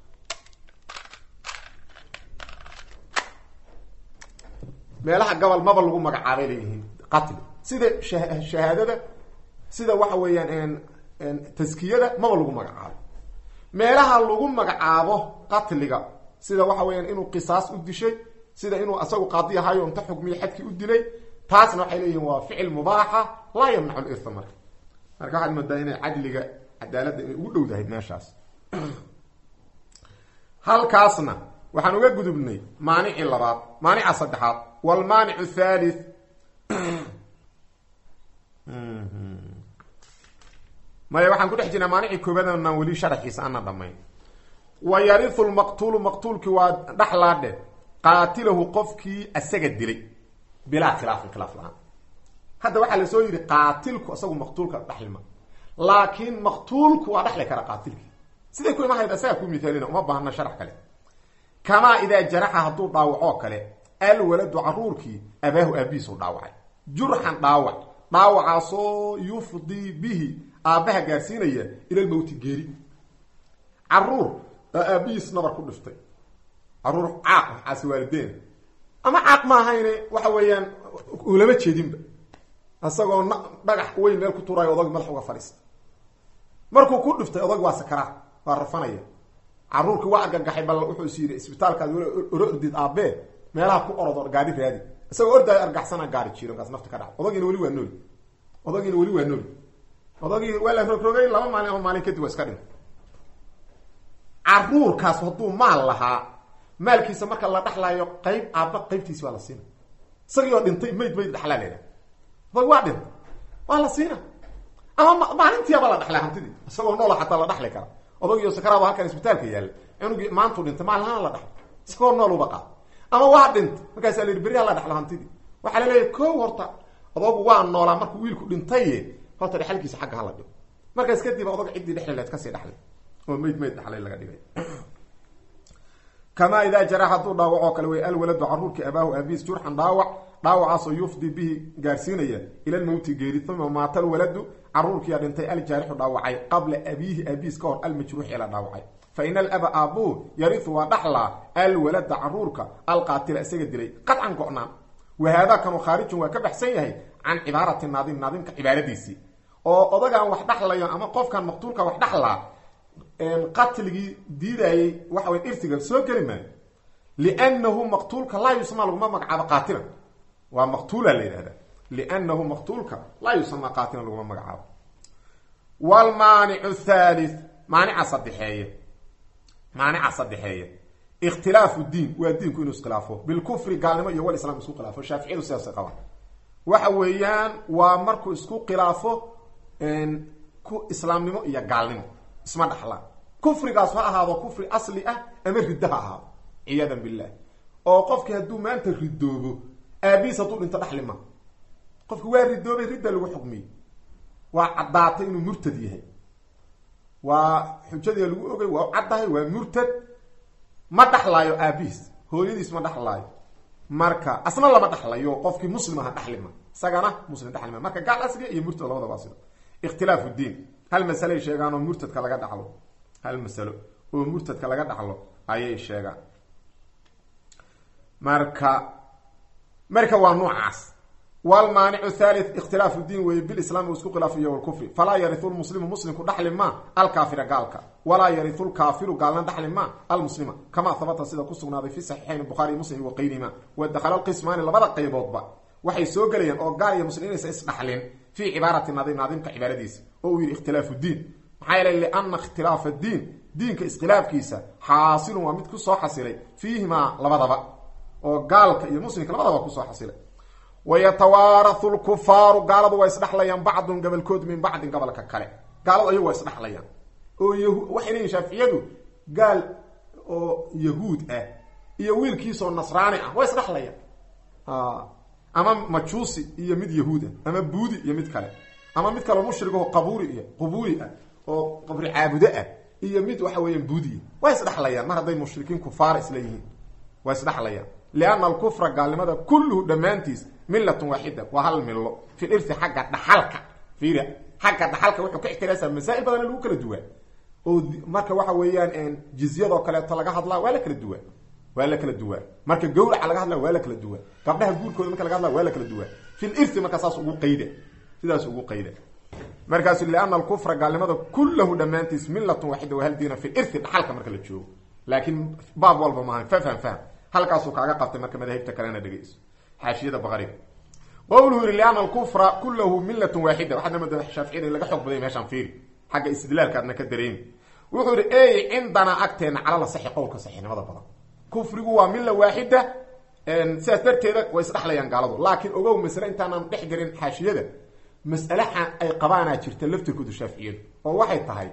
[SPEAKER 1] meelaha gabal maba lagu magacaabay leeyihiin qatli sida shahaadada sida waxa weeyaan taskiyada maba lagu magacaabo meelaha lagu magacaabo qatliga sida waxa weeyaan inuu qisaas u dishay sida inuu asagu qaadi ahayo inta xukmiya xadkii u dilay taasna waxay leeyihin waa ficil mubaaxa laa yamnacu lirha marka marka waxaad moodaa inay cadliga cadaaladda inay ugu dhow dahay meeshaas halkaasna waxaan uga gudubnay maanicii labaad maanica saddexaad wlmaanic thalith maya waxaan ku dhex jirnaa maanicii koobaadnaan weli sharaxiisa ana dhamayn wa yariu lmaqtuulu maqtuulkii waa dhaxlaadhe qaatilahu qofkii asaga dilay bilaa khilaafin khilaaf la-aan hadda waxaa lasoo yidhi qaatilku isagu maqtuulka dhaxlima laakiin maqtuulku waa dhaxli kara qaatilkii siday ku imahayd asagaa ku mithaalina uma baahna sharax kale kamaa idaa jaraxa hadduu dhaawacoo kale alwaladu caruurkii abaahu aabihiisu dhaawacay jurxan dhaawac dhaawacaasoo yufdii bihi aabbaha gaarsiinaya ila lmowti geeri caruur aa aabihiis nabar ku dhiftay caruur caaq waxaasi waalideena ama caaq ma ahayne waxa weeyaan ulama jeedinba isagoo na dhagax weyn meel ku tuuraayo odag madax uga fadhiista markuu ku dhiftay odag waa sakaraa waa rafanaya caruurkii waa argagaxay bal wuxuu is yidhi isbitaalkaad wala oro ordid aabbee meelaha ku orodo gaari raadi isagoo ordaayo argaxsana gaari jiro markaas nafta ka dhac odagiina weli waa nooli odagiina weli waa nooli odagii waa la rogrogay laba maalin ama maalin kadib waa iska dhintay caruurkaas hadduu maal lahaa maalkiisa marka la dhaxlaayo qayb aabba qaybtiisi waa la siina isagii oo dhintay mayd mayd dhaxlaa leedaha odag waa dhintay waa la siina ama maalintiiaba la dhaxlay hantidii isagoo noola xataa la dhaxli kara odagio sakaraaba halkan isbitaalka yaalla cunugii maantuu dhintay maalinaana la dhaxlo isagoo nool uba qaad ama waa dhintay markaasaa la yidhi beri ha la dhaxlo hantidii waxaa la leeyahy ko horta odagu waa noolaa markuu wiilku dhintaye horta dhexalkiisa xagga hala dhigo markaas kadib odag ciddii dhexli leed kasii dhaxlay oo mayd mayd dhaxlay laga dhigay kamaa idaa jara hadduu dhaawacoo kale wey alwaladu caruurkii abaahu aabiis jurxan dhaawac dhaawacaasoo yufdi bihi gaarsiinaya ila lmowti geeri uma maata alwaladu caruurkiiyaa dhintay aljaarixu dhaawacay qabla abiihi aabiis ka hor almajruuxi ee la dhaawacay fa in alaba aabuu yariu waa dhaxlaa alwalada caruurka alqaatila isaga dilay qadcan go-naan wahaada kanu khaarijun waa ka baxsan yahay can cibaarati naadim naadimka cibaaradiisii oo odagaan wax dhaxlayo ama qofkan maqtuulka wax dhaxlaa qatligii diidayey waxa way irtiga soo geli maayo liannahu maqtuulka laa yusmaa laguma magacaabo qaatilan waa maqtuula la yidhahda liannahu maqtuulka laa yusamaa qaatilan laguma magacaabo wlmaanicu thalith maanica saddexeeye maanica saddexeeye ikhtilaafu diin waa diinku inuu iskhilaafo bilkufri gaalnimo iyo wal islam isku khilaafo shaaficiyadu sidaasay qabaan waxa weeyaan waa markuu isku khilaafo ku islaamnimo iyo gaalnimo isma dhaxlaan kufrigaas ha ahaado kufri asli ah ama riddo ha ahaado ciyaadan billah oo qofki hadduu maanta ridoobo aabiis hadduu dhinto dhaxli ma qofki waa ridoobay ridda lagu xukmiyey waa caddaatay inuu murtad yahay waa xujadii lagu ogay waa caddahay waa murtad ma dhaxlaayo aabiis hooyadiis ma dhaxlaayo marka asna lama dhaxlayo qofkii muslim aha dhaxlima isagana muslim dhaxlima marka gaal asliga iyo murtad labadaba waa sida ikhtilaafu diin hal masalay sheegaan oo murtadka laga dhaxlo hal masalo oo murtadka laga dhaxlo ayay sheegaan marka marka waa noocaas wlmaanicu thalith ikhtilaafu diin weeye bilislaami isku khilaafiyo walkufri falaa yariu lmuslimu muslimku dhaxli ma alkaafira gaalka walaa yariu lkaafiru gaalna dhaxli ma almuslima kamaa habata sida ku sugnaaday fi saxiixayn buhaari muslim waqayrihima wadakhala lqismaani labada qayboodba waxay soo gelayaan oo gaal iyo muslim inaysa isdhaxlin fii cibaarati nadim naadimka cibaaradiisa oo uu yidhi ikhtilaafu diin maxaa yeele liana ikhtilaafa diin diinka iskhilaafkiisa xaasilun waa mid kusoo xasilay fiihimaa labadaba oo gaalka iyo muslimka labadaba kusoo xasilay wayatawaarahu lkufaaru gaaladu waa isdhaxlayaan bacdun gabalkood min bacdin gabalka kale gaaladu ayagu waa isdhaxlayaan oo y waxay leeyihin shaaficiyadu gaal oo yahuud ah iyo wiilkiisoo nasraani ah waa isdhaxlayaan ama majuusi iyo mid yahuud ah ama buudi iyo mid kale ama mid kaleo mushrigaho qabuuri iyo qubuuri ah oo qabri caabudo ah iyo mid waxa weeyaan buudiya waa isdhaxlayaan mar hadday mushrikiin kufaar isla yihiin waa isdhaxlayaan lianna alkufra gaalnimada kulluhu dhammaantiis millatun waaxida waa hal millo fi lirti xagga dhaxalka fiira xagga dhaxalka wuxuu ka ixtiraasa masaa'il badana lagu kala duwaa oo marka waxa weeyaan jizyadoo kaleeto laga hadlaa waa la kala duwaa waa la kala duwaa marka gawraca laga hadlaa waa la kala duwaa gabdhaha guurkooda marka laga hadlaa waa la kala duwaa fi lirti marka saas ugu qayda sidaas ugu qayda markaasu liana alkufra gaalnimada kullahu dhammaantiis millatun waaxida waa hal diina fi lirti dhaxalka marka la joogo laakiin baab walba maaha fafham fahm halkaasuu kaaga qabtay marka madaahibta kalena dhegeyso xaashiyada baqariga qowluhu yihi liana alkufra kullahu millatun waaxida waxaadna mada shaaficiyada in laga xoog baday meeshaan fiiri xagga istidlaalka adna ka dareemi wuxuu yihi ey cindanaa agteena calala saxi qowlka saxinimada badan kufrigu waa milla waaxida sidaas darteeda way isdhaxlayaan gaaladu laakiin ogow masle intaanaan dhex gelin xaashiyada mas'alaha ay qabaanaa jirta laftirkoodu shaaficiyadu oo waxay tahay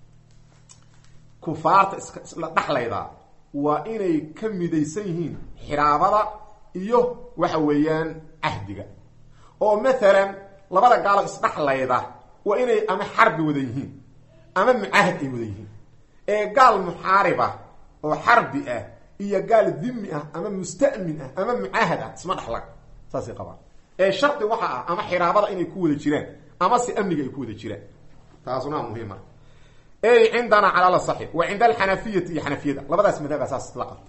[SPEAKER 1] kufaarta isla dhaxlaydaa waa inay ka midaysan yihiin xiraabada iyo waxa weeyaan cahdiga oo maalan labada gaalo isdhaxlayda waa inay ama xarbi wada yihiin ama mucaahad ay wada yihiin ee gaal muxaaribah oo xarbi ah iyo gaal dimi ah ama musta'min ah ama mucaahad ah isma dhaxlan saasay qabaan ee shardi waxa ah ama xiraabada inay ku wada jiraan ama se amniga ay ku wada jiraan taasuna muhiima ey cindana calala saxi wa cinda alxanafiyati iyo xanafiyada labadaas madhaba saas la qabta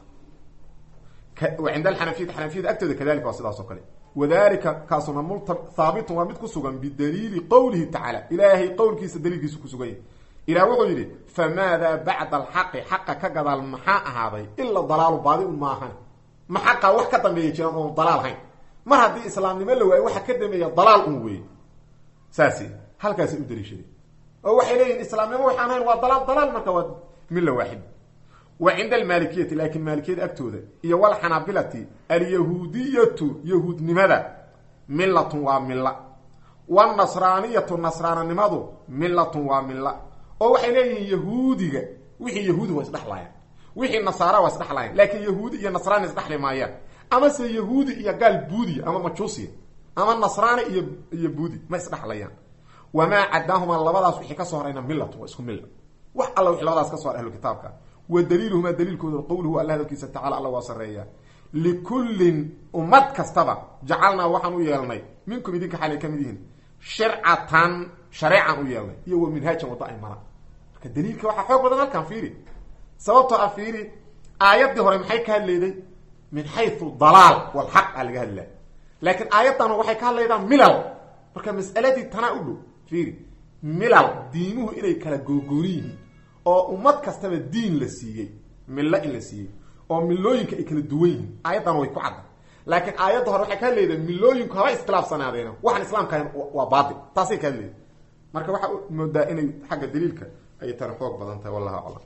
[SPEAKER 1] wa cinda alxanafiyati xanafiyada agtooda kadalika waa sidaas oo kale wadalika kaasuna multa haabitun waa mid ku sugan bidaliili qowlihi tacaala ilaahay qowlkiisa daliilkiisa kusugan yahy ilah wuxuu yidhi famaada bacda alxaqi xaqa ka gadaal maxaa ahaaday ila dalaalu baadi un maahan ma xaqa wax ka dambeeya jiraan oon dalaal hayn mar haddii islaamnimo la waayo waxa ka dambeeya dalaal un weeye saasi halkaasay u daliishaday oo waxay leeyihin islaamnimo waxaan hayn waa dalaal dalaal marka waa milla waaxid wa cinda almaalikiyati laakiin maalikiyada agtooda iyo walxanaabilati alyahuudiyatu yahuudnimada millatun waa milla wanasraaniyatu nasraananimadu millatun waa milla oo waxay leeyihiin yahuudiga wixii yahuudi waa isdhexlaayaan wixii nasaara waa isdhexlaayaan laakiin yahuudi iyo nasraani isdhexli maayaan ama se yahuudi iyo gaal buudiya ama majuusiya ama nasraani iyo iyo buudi ma isdhexlayaan wamaa cadaahumaa labadaas wixii kasoo horayna millatun waa isku milla wax alla wixii labadaas ka so hor ahlu kitaabka wa daliiluhumaa daliilkooda qowluhu alla hadalkiisa tacala alla waa sarreeya likullin ummad kastaba jacalnaa waxaan u yeelnay minkum idinka xalay ka mid yihiin shircatan shareecan u yeelnay iyo wa minhaajan wadda ay maraan marka daliilka waxaa xoog badan halkan fiiri sababtoo ah fiiri aayaddii hore maxay ka hadlayday min xayu dalaal walxaq aa laga hadlaya laakiin aayaddan waxay ka hadlaydaa milal marka mas'aladii tanaa u dhow fiiri milal diimuhu inay kala googooni yihiin oo ummad kastaba diin la siiyey millo in la siiyey oo milooyinka ay kala duwan yihiin aayaddan way ku cadda laakiin aayadda hore waxay ka hadlaydaa milooyinku haba iskhilaafsanaadeena waxaan islaamka ahayn waa baatil taasay ka hadlayda marka waxaa moodaa inay xagga daliilka ay tani xoog badan tahay wallahu aclam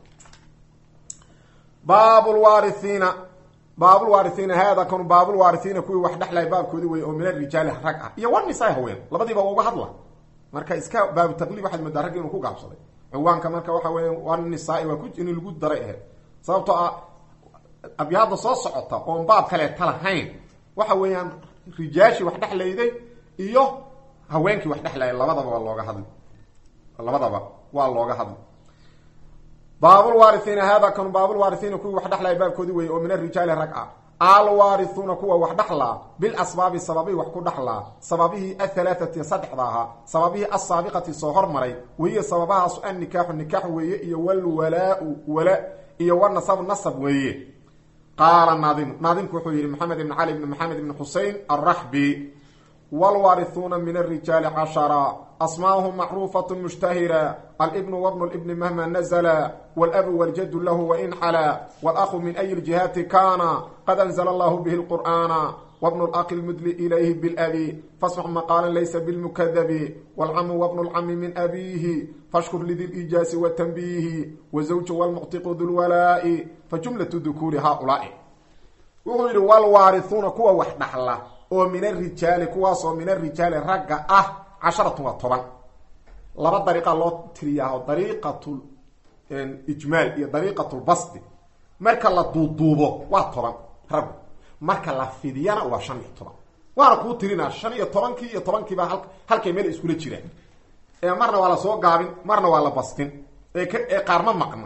[SPEAKER 1] baabulwaarihiina baabulwaarihiina haada kanu baabulwaarihiina kuwii wax dhexlay baabkoodi wey oo min arijaali rag ah iyo wanisaa haween labadiiba uga hadla marka iska baabu taqliib waxaad moodaa raggi inuu ku gaabsaday ciwaanka marka waxa weya wanisaai waa ku in lagu daray ahayd sababtoo ah abyaada soo socota oon baab kaleeta lahayn waxa weeyaan rijaashii wax dhexlayday iyo haweenkii wax dhexlayay labadaba waa looga hadli labadaba waa looga hadli baabulwaarihiina hada kanu baabulwaarihiina kuwii wax dhexlaya baabkoodi weye oo min arijaali rag ah alwaarisuuna kuwa wax dhaxlaa bilasbaabi sababihi wax ku dhaxlaa sababihii athalaathati saddexda ahaa sababihii asaabiqati soo hormaray wahiya sababahaasu annikaaxu nikaax weeye iyo walwalaau wala iyo wanasabu nasab weeye qaala naadimu naadimku wuxuu yihi maxamed ibn cali ibn maxamed ibn xusein alraxbi wlwaarihuuna min arijaali cashara asmaahum macruufat mushtahira alibnu wabnu libni mahma nazla wlabu waljadu lahu wain xala wاlأhu min ay ljihaati kana qad anzla allahu bihi lqur'ana wbnu laqi lmudli ilayhi bilabi fasmax maqaala laysa bilmukadabi wاlcamu wbnu lcami min abiihi fashkur lidi lijaasi watanbiihi wazawju wlmuctiqu du lwalaa'i fajumlaة dukuuri haulaai wuxuu yihi wlwaarihuuna kuwa wax dhaxla oo min arijaali kuwaasoo min arijaali ragga ah casharatun waa toban laba dariiqa loo tiriyaa dariiqat ijmaal iyo dariiqat lbasdi marka la duuduubo waa toban raggu marka la fidiyana waa shan iyo toban waana kuu tirinaa shan iyo tobankii iyo tobankiiba hal halkay meel iskula jiraan ee marna waa la soo gaabin marna waa la bastin ee k ee qaar ma maqna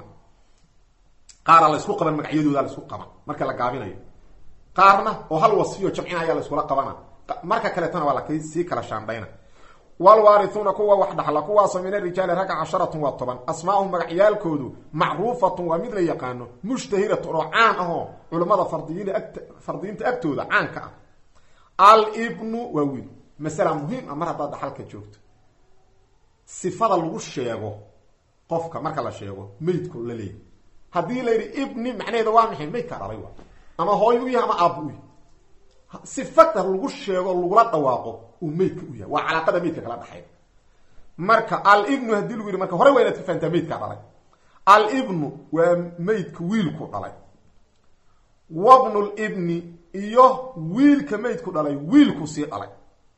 [SPEAKER 1] qaara la isku qaban magacyadooda la isku qaban marka la gaabinayo qaarna oo hal wasfiyo jamcina ayaa la iskula qabana marka kaleetana waa la sii kala shaandhayna wlwaarihuuna kuwa wax dhaxla kuwaasoo min arijaali ragga casharatun waa toban asmaahum magacyaalkoodu macruufatun waa mid la yaqaano mushtahiratun oo caan ahoo culimmada fardiyin fardiyiinta agtooda caanka ah alibnu waa wiil masala muhiim ah mar haddaad dhaxalka joogto sifada lagu sheego qofka marka la sheego meydku la leeyahy haddii la yidhi ibni macnaheeda waa maxay meydkaa dhalay wa ama hooyo u yahay ama aabbu u yahay sifada lagu sheego lagula dhawaaqo uu meydka u yahay waa calaaqada meydka kala dhaxay marka alibnu haddii lagu yidhi marka hore waa inaad ka fahantaa meydkaa dhalay alibnu waa meydka wiilku dhalay wabnu libni iyo wiilka meydku dhalay wiilku sii dhalay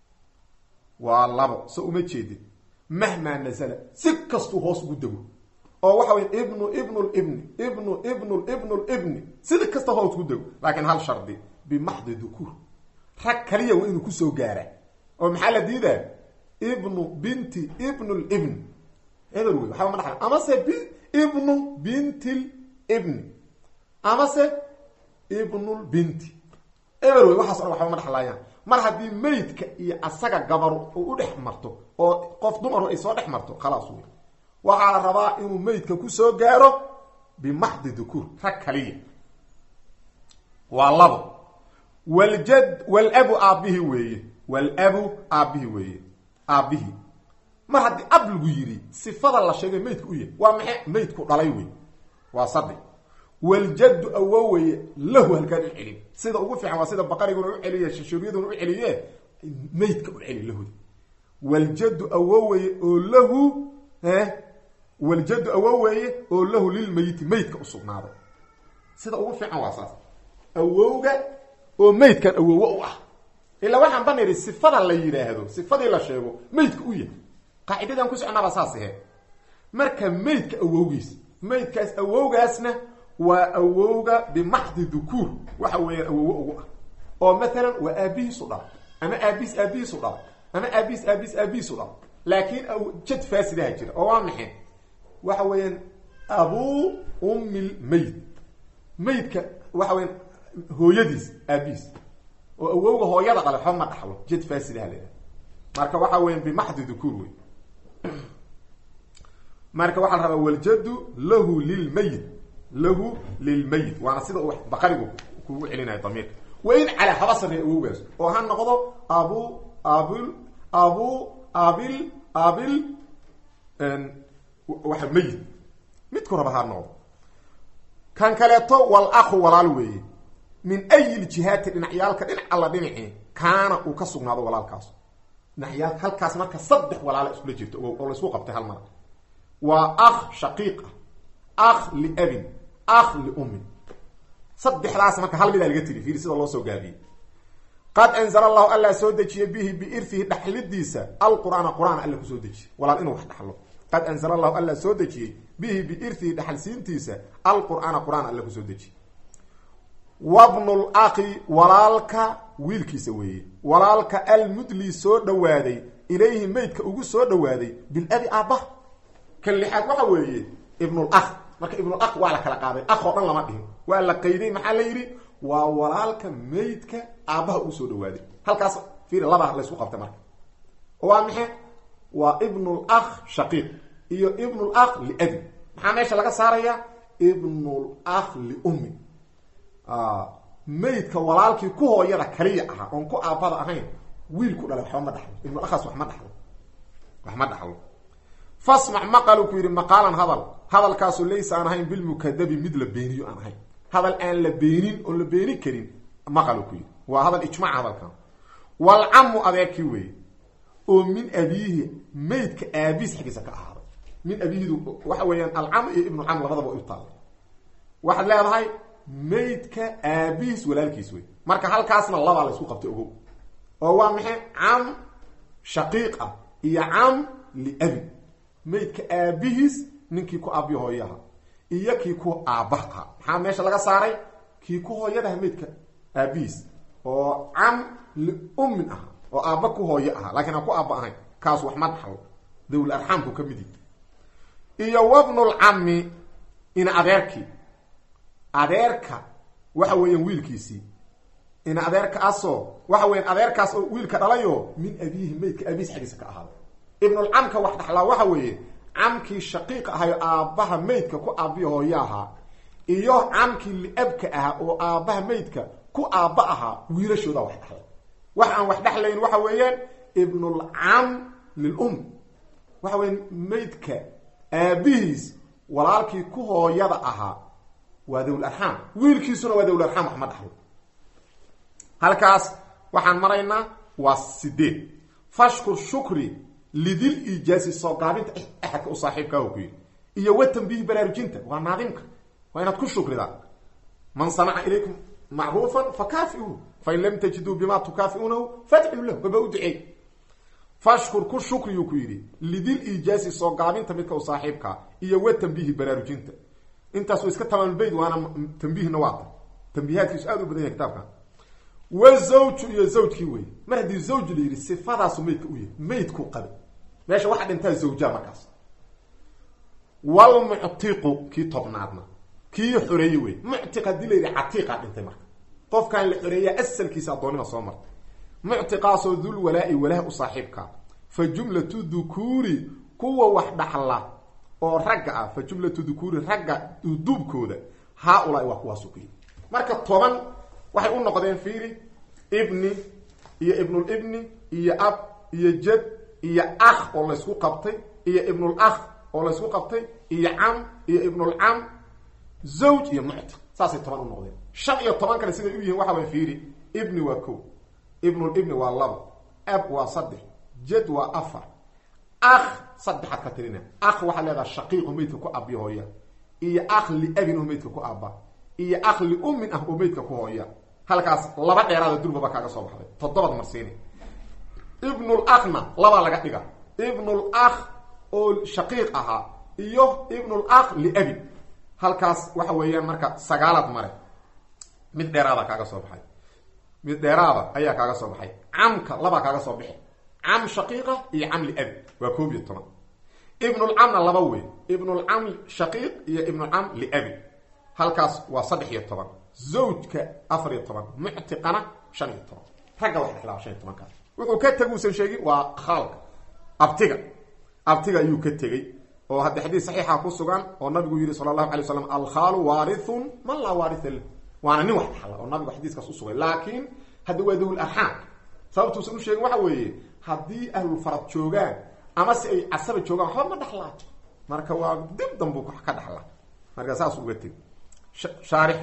[SPEAKER 1] waa labo so uma jeedin mahmaa nazala si kastuu hoos ugu dego oo waxa wey ibnu ibnu libni ibnu ibnu ibnu libni sida kasta hoos ugu dego laakiin hal shardi bimaxdi dukuur rag kaliya waa inuu kusoo gaara oo maxaa la diidaa ibnu binti ibnu libni eber wey waxaba ma dhaxla amase b ibnu binti libni amase ibnulbinti eber wey waxaas o dhan waxba ma dhexlaayaan mar haddii meydka iyo asaga gabaru uu u dhex marto oo qof dumaru ay soo dhex marto khalaas wey waxaa la rabaa inuu meydka kusoo gaaro bimaxdi dukuur rag kaliya waa labo waljad walabu aabbihi weeye walabu aabbihi weeye aabbihii mar haddii ab lagu yidhi sifada la sheegay meydka u yahay waa maxay meydku dhalay wey waa saddex waljaddu awo weye lahu halkaan u celin sida ugu fiican waa sida baqariguna u celiye shashuuriyaduna u celiye meydka u celi lahooda waljaddu awo weye oo lahu waljaddu awo weeye oo lahu lilmeyiti meydka usugnaaday sida ugu fiican waa saas awowga oo meydkan awowo u ah ilaa waxaan ban idhi sifada la yidhaahdo sifadii la sheego meydka u yahay qaacidadan ku soconaabaa saas ahe marka meydka awowgiis meydkaas awowgaasna waa awowga bimaxdi dukuur waxa weeyaan awowo ugu ah oo maalan waa aabihiisu dhal ama aabihiis aabihiisu dhal ama aabihiis aabihiis aabihiisu dhal laakiin jad faasidaha jira oo waa maxay waxa weeyaan abuu ummi lmeyd meydka waxa weyan hooyadiis aabihiis oo awowga hooyada dhale waxba ma dhaxlo jad faasidaha leedahay marka waxa weyan bimaxdi dukuur wey marka waxaa la rabaa waljadu lahu lilmayit lahu lilmayit waana sida uu baqarigu kugu celinaya damiirka wain calaa haba sarreeya awowgaas oo ha noqdo abu abil abu abil abil waxa mayit midku raba ha noqdo kan kaleeto wal akhu walaal weeye min ayi ljihaati dhinacyaalka dhinac alla dhinacii kaana uu ka sugnaado walaalkaas dhinacyaal halkaas marka saddex walaala iskula jirto oo laisku qabtay hal mar waa akh shaqiiq ah akh liabin akh liummin saddexdaas marka hal midaa laga tiri fiiri sida loo soo gaabiyey qad anzala allahu alla soo dejiyey bihi biirfihi dhaxlidiisa alqur'aana qur-aan alla kusoo dejiyey walaal inuu wax dhaxlo qad anzala allahu alla soo dejiyey bihi biirfihi dhaxalsiintiisa alqur'aana qur-aan alla kusoo dejiyey wabnul akhi walaalka wiilkiisa weeye walaalka almudli soo dhawaaday ilayhi meydka ugu soo dhawaaday bilabi aabbaha kan lixaad waxa weeye ibnul akh marka ibnul akh waa la kala qaaday akh oo dhan lama dhihin waa la qayday maxaa la yidhi waa walaalka maydka aabbaha uu soo dhawaaday halkaas fiir laba laysku qabtay marka waa maxe waa ibnul akh shaqiiq iyo ibnul akh liabi maxaa meesha laga saaraya ibnul akh liummi maydka walaalkii ku hooyada kaliya ahaa oon ku aabbada ahayn wiilku dhalay waxba ma dhaxlo ibnul akhaas wax ma dhaxlo wax ma dhaxlo fasmac maqalu ku yidhi maqaalan hadal hadalkaasu laysa aan ahayn bilmukadabi mid la beeniyo aan ahayn hadal aan la beenin oon la beeni karin maqalu ku yidhi waa hadal ijmac hadalkan walcamu adeerkii weeye oo min abiihi maydka aabiis xaggiisa ka ahaaday min abiihidu waxa weeyaan alcam iyo ibnucam labadaba way u taalla waxaad leedahay maydka aabihiis walaalkiis wey marka halkaasna labaa la isku qabtay ogow oo waa maxay cam shaqiiq ah iyo cam liabi maydka aabihiis ninkii ku aabiyo hooyaha iyo kii ku aabbaha aha maxaa meesha laga saaray kii ku hooyadaha maydka aabihiis oo cam liummin aha oo aabba ku hooyo aha lakiin aan ku aabba ahayn kaas wax ma dhaxlo dawl arxaamku ka mid yihi iyo wabnulcami ina adeerkii adeerka waxa weeyaan wiilkiisii ina adeerkaasoo waxa weyan adeerkaas oo wiilka dhalayo min abiihi maydka aabihiis xaggiisa ka ahaaday ibnulcamka wax dhaxlaa waxa weeye camkii shaqiiq ahayo aabbaha maydka ku aabbiyo hooyo ahaa iyo camkii liabka ahaa oo aabbaha maydka ku aabba ahaa wiilashoodaa wax dhaxlay wax aan wax dhexlayn waxa weeyaan ibnulcam lilum waxa weya maydka aabihiis walaalkii ku hooyada ahaa waa dawl arxaam wiilkiisuna waa dawl arxaam wax ma dhaxlo halkaas waxaan maraynaa waa sideed fashkur shukri lidil ijaasi soo gaabinta axadka u saaxiibkaa ku yidhi iyo watanbihi baraarujinta waa naadimka waa inaad ku shukridaa man sanaca ilaykum macruufan fakaafiuhu fain lam tajiduu bima tukaafiuunahu fadcuu lahu baba u duceey fashkur ku shukriyuu ku yidhi lidil ijaasi soo gaabinta midka u saaxiibkaa iyo watanbihi baraarujinta intaas wa iska tamaamulbayd waana tambihna waata tambihaadkiisu aad u badan yahay kitaabkan wazawju iyo zawjkii wey mar haddii zawj la yidhi sifadaasu maydka u yahay maydkuu qabay meesha waxaa dhintaa zawjaa markaas walmuctiqu kii tobnaadna kii xoreeye wey muctiq haddii la yidhi catiiqaa dhintay marka qofkaan la xoreeyaa asalkiisa addoonnima soo martay muctiqaasoo dul walaa-i walaah u saaxiibkaa fa jumlatu dukuuri kuwa wax dhaxla oo ragga ah fa jumlatu dukuuri ragga duubkooda haa-ulaa waa kuwaasu ku yidhi marka toban waxay u noqdeen fiiri ibni iyo ibnulibni iyo ab iyo jad iyo akh oo laysku qabtay iyo ibnul akh oo laysku qabtay iyo cam iyo ibnulcam zawj iyo muctiq saasay toban u noqdeen shan iyo toban kale siday u yihiin waxa way fiiri ibni waa ko ibnulibni waa labo ab waa saddex jad waa afar akh saddexaad ka tirina akh waxaa leedaha shaqiiqu maydka ku abiyo hooya iyo akh liabin oo maydka ku aaba iyo akh liummin ah oo maydka ku hooya halkaas laba dheeraada durbaba kaaga soo baxday toddobad marsiini ibnul akhna labaa laga dhiga ibnul akh oo shaqiiq ahaa iyo ibnul akh liabi halkaas waxa weeyaan marka sagaalaad mare mid dheeraada kaaga soo baxay mid dheeraada ayaa kaaga soo baxay camka labaa kaaga soo bixi cam shaqiiqa iyo cam liabi waa koob iyo toban ibnulcamna laba wey ibnulcam shaqiiq iyo ibnulcam liabi halkaas waa saddex iyo toban zawjka afar iyo toban muctiqana shan iyo toban ragga wax dhexlaa shan iyo tobankaas wuxuu ka teg uusan sheegin waa khaalka abtiga abtiga ayuu ka tegey oo hadda xadiis saxiixa ku sugan oo nabigu yihi sala allahu alay slam alkhaalu waarithun man laa waaritha lah waana nin wax dhexla oo nabigu xadiiskaas usugay laakiin hadda waa dawl arxaam sababtuusan u sheegin waxa weeye haddii ahlulfarad joogaan ama si ay casaba joogaan waxba ma dhexlaa marka waa dib danbuu ka dhexla marka saas uga teg shaarix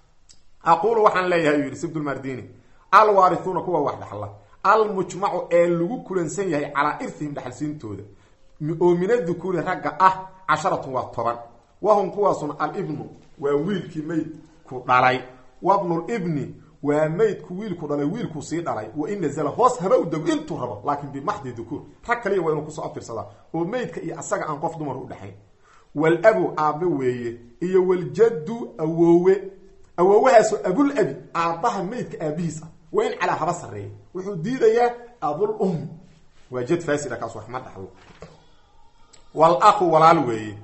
[SPEAKER 1] aqulu waxaan leeyahay uu yidhi sibdulmardini alwaarisuuna kuwa wax dhexla almujmacu ee lagu kulansan yahay calaa irihim dhexalsiintooda oo min adukuuri ragga ah casharatun waa toban wahum kuwaasuna alibnu waa wiilkii maydku dhalay wabnulibni waa maydku wiilku dhalay wiilku sii dhalay wa in nazala hoos haba u dego intuu rabo laakin bimaxdi dukuur rag kaliya waa inuu kusoo abtirsadaa oo maydka iyo asaga aan qof dumar u dhexayn walabu aabe weeye iyo waljaddu awoowe awoowahaasoo abul abi aabbaha maydka aabihiis ah waa in calaa haba sarreeya wuxuu diidayaa abul um waa jad faasida kaas wax ma dhaxlo wal aqu walaal weeye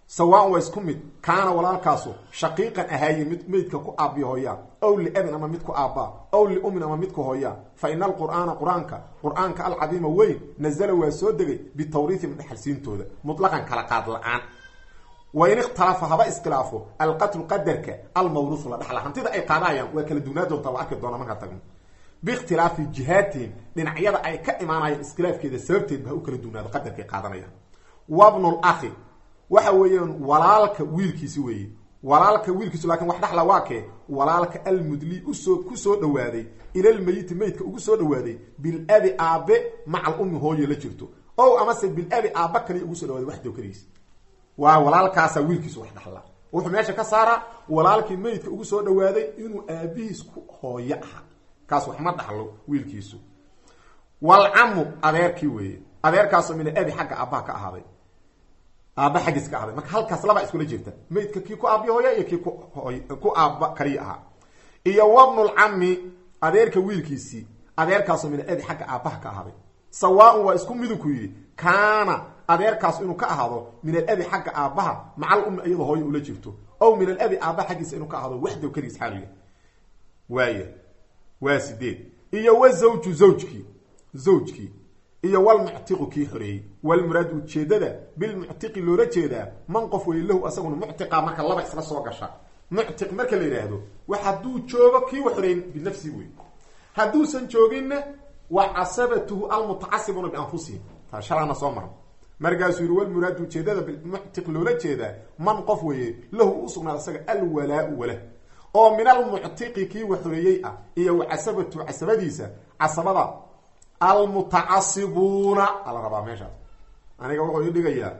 [SPEAKER 1] sawaan waa isku mid kaana walaalkaasu shaqiiqan ahaaye mid meydka ku aabiyo hooyaa ow liabin ama mid ku aabbaa ow liumin ama mid ku hooyaa fa ina alqur'aana qur-aanka qur-aanka alcadiima weyn nazala waa soo degay bitawriihim dhexalsiintooda mutlaqan kala qaad la-aan wain ikhtalafa haba iskhilaafo alqatlu qadarka almawruusu la dhaxla hantida ay qaadayaan waa kala dugnaa doontaa waa arki doona markaa tagno biikhtilaafi jihaatihim dhinacyada ay ka imaanayaan iskhilaafkeeda sababteed ba ha u kala dugnaado qadarkay qaadanayaan wabnulakhi waxa weeyaan walaalka wiilkiisi weeye walaalka wiilkiisu laakin wax dhaxla waa kee walaalka almudli usoo ku soo dhawaaday ilalmeyiti meydka ugu soo dhawaaday bilabi aabe maca alummi hooye la jirto ow amase bilabi aaba kaliya ugu soo dhawaaday waxdow kaligiis waa walaalkaasa wiilkiisu wax dhaxla wuxuu meesha ka saaraa walaalkii meydka ugu soo dhawaaday inuu aabihiis ku hooyo aha kaas wax ma dhaxlo wiilkiisu walcamu adeerkii weeye adeerkaasoo min abi xagga aabbaha ka ahaaday aabba xaggiis ka ahaaday marka halkaas labaa iskula jirta meydka kii ku aabbiya hooya iyo kii ku aabba kaliya ahaa iyo wabnulcami adeerka wiilkiisii adeerkaasoo min abi xagga aabbaha ka ahaaday sawaaun waa isku midinku yidhi kaana adeerkaas inuu ka ahaado min alabi xagga aabbaha macal ummi iyadoo hooyo ula jirto ow min alabi aabbaha xaggiisa inuu ka ahaado waxdow keligiis xaaliya waaya waa sideed iyo wa zawju zawjkii zawjkii iyo walmuctiqu kii xoreeyey walmuraad ujeedada bilmuctiqi loola jeedaa man qof wey lahu asaguna muctiqa marka laba isla soo gasha muctiq marka la yidhaahdo wax hadduu joogo kii wa xoreeyin binafsihi wey hadduusan jooginna wa casabatuhu almutacasibuna bianfusihim taa shalaana soo mara markaasuu yihi walmuraad ujeedada bilmuctiq loola jeedaa man qof weeye lahu u sugnaada isaga alwalaau wala oo min almuctiqi kii wa xoreeyey ah iyo wa casabatu casabadiisa casabada almutacasibuuna ala rabaa meeshaas aniga wuxuu ii dhigayaa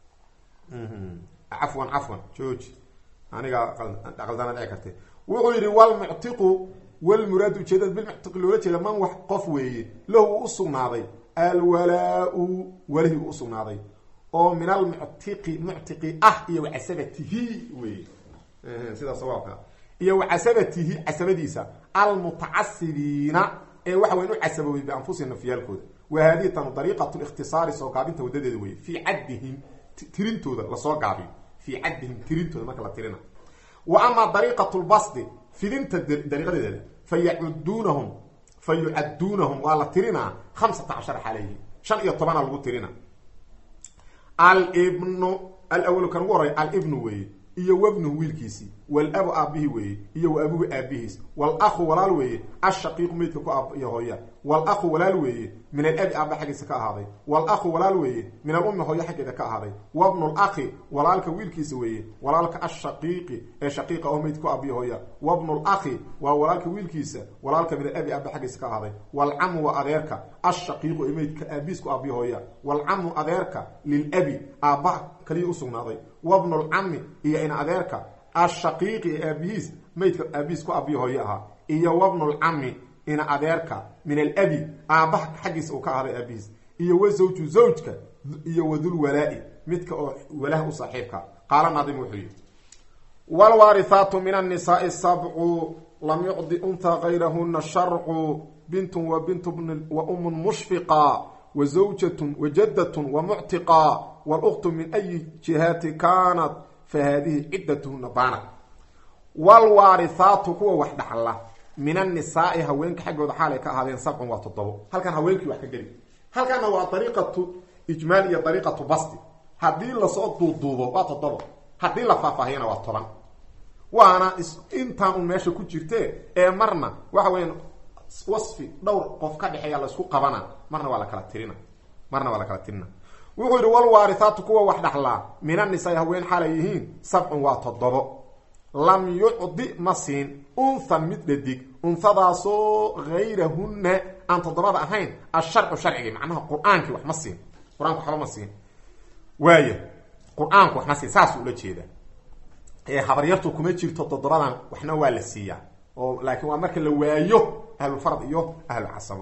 [SPEAKER 1] cafwan cafwan jooji aniga qaldana dhici kartay wuxuu yidhi walmuctiqu walmuraadu ujeedada bilmuctiqi loola jeeda man wax qof weeye lahu u usugnaaday alwalaa-u walihii u usugnaaday oo min almuctiqi muctiqi ah iyo wa casabatihi wey sida sawaabka iyo wa casabatihi casabadiisa almutacasibiina ee waxa weyn u casabowey bianfusihim nafyaalkooda wa haadihi tanu dariiqat likhtisaari soo gaabinta wadadeeda wey fii caddihim tirintooda lasoo gaabiyo fii caddihim tirintooda marka la tirina wa amaa dariiqat lbasdi fidinta dariiqadeeda fa yacuduunahum fa yucadduunahum waa la tirinaa hamsata cashara xalayhi shan iyo tobana lagu tirina alibnu alawalu kan ugu horey alibnu weeye iyo wabnuhu wiilkiisii walabu aabihi weeye iyo wa abuhu aabihiis walahu walaal weeye ashaqiiqu meydka ku aab iyo hooya walahu walaal weeye min alabi aaba xaggiisa ka ahaaday walahu walaal weeye min alummi hooyo xaggeeda ka ahaaday wabnu laki walaalka wiilkiisa weeye walaalka ashaqiiqi ee shaqiiqa oo meyd ku aabiyo hooya wabnu laki waa walaalka wiilkiisa walaalka min alabi aaba xaggiisa ka ahaaday walcamu waa adeerka ashaqiiqu ee meydka aabihiis ku aabiyo hooya walcamu adeerka lilabi aabba kaliya usugnaaday wabnu lcami iyo in adeerka ashaqiiqi ee aabihiis meydka aabihiis ku aabiyo hooyo ahaa iyo wabnulcami ina adeerka min alabi aabbaha xaggiisa uu ka ahday aabihiis iyo wa zawju zawjka iyo wadulwalaa-i midka oo walaha u saaxiibka qaala naadim wuxuu yihi wlwaarihaatu min annisaai sabcu lam yucdi unha gayrahuna sharcu bintun wa bintu wa umun mushfiqa wa zawjatun wa jaddatun wa muctiqa wluktu min ayi jihaati kaanat fa haadihi ciddatuhuna baanat wlwaarihaatu kuwa wax dhaxla min annisaai haweenka xaggooda xaalay ka ahaadeen sabcun waa toddobo halkan haweenkii wax ka geli halkana waa dariiqatu ijmaal iyo dariiqatu basti haddii lasoo duuduubo waa toddobo haddii la faahfaahiyana waa toban waana intaan un meesha ku jirte ee marna waxa weya wasfi dhowr qof ka dhexeeya laysku qabana marna waa la kala tirina marna waa la kala tirina wuxuu yidhi walwaarihaatu kuwa wax dhaxlaa min annisaai haween xaalay yihiin sabcun waa toddobo lam yucdi ma siin unthan mid dhadig unhadaasoo hayrahunna aan toddobada ahayn asharcu sharcigi macnaha qur-aankii wax ma siin qur-aanku waxba ma siin waaya qur-aanku wax ma siin saasuu ula jeedaa ee habaryartu kuma jirto toddobadan waxna waa la siiyaa oo laakiin waa marka la waayo ahlulfarad iyo ahlucasabo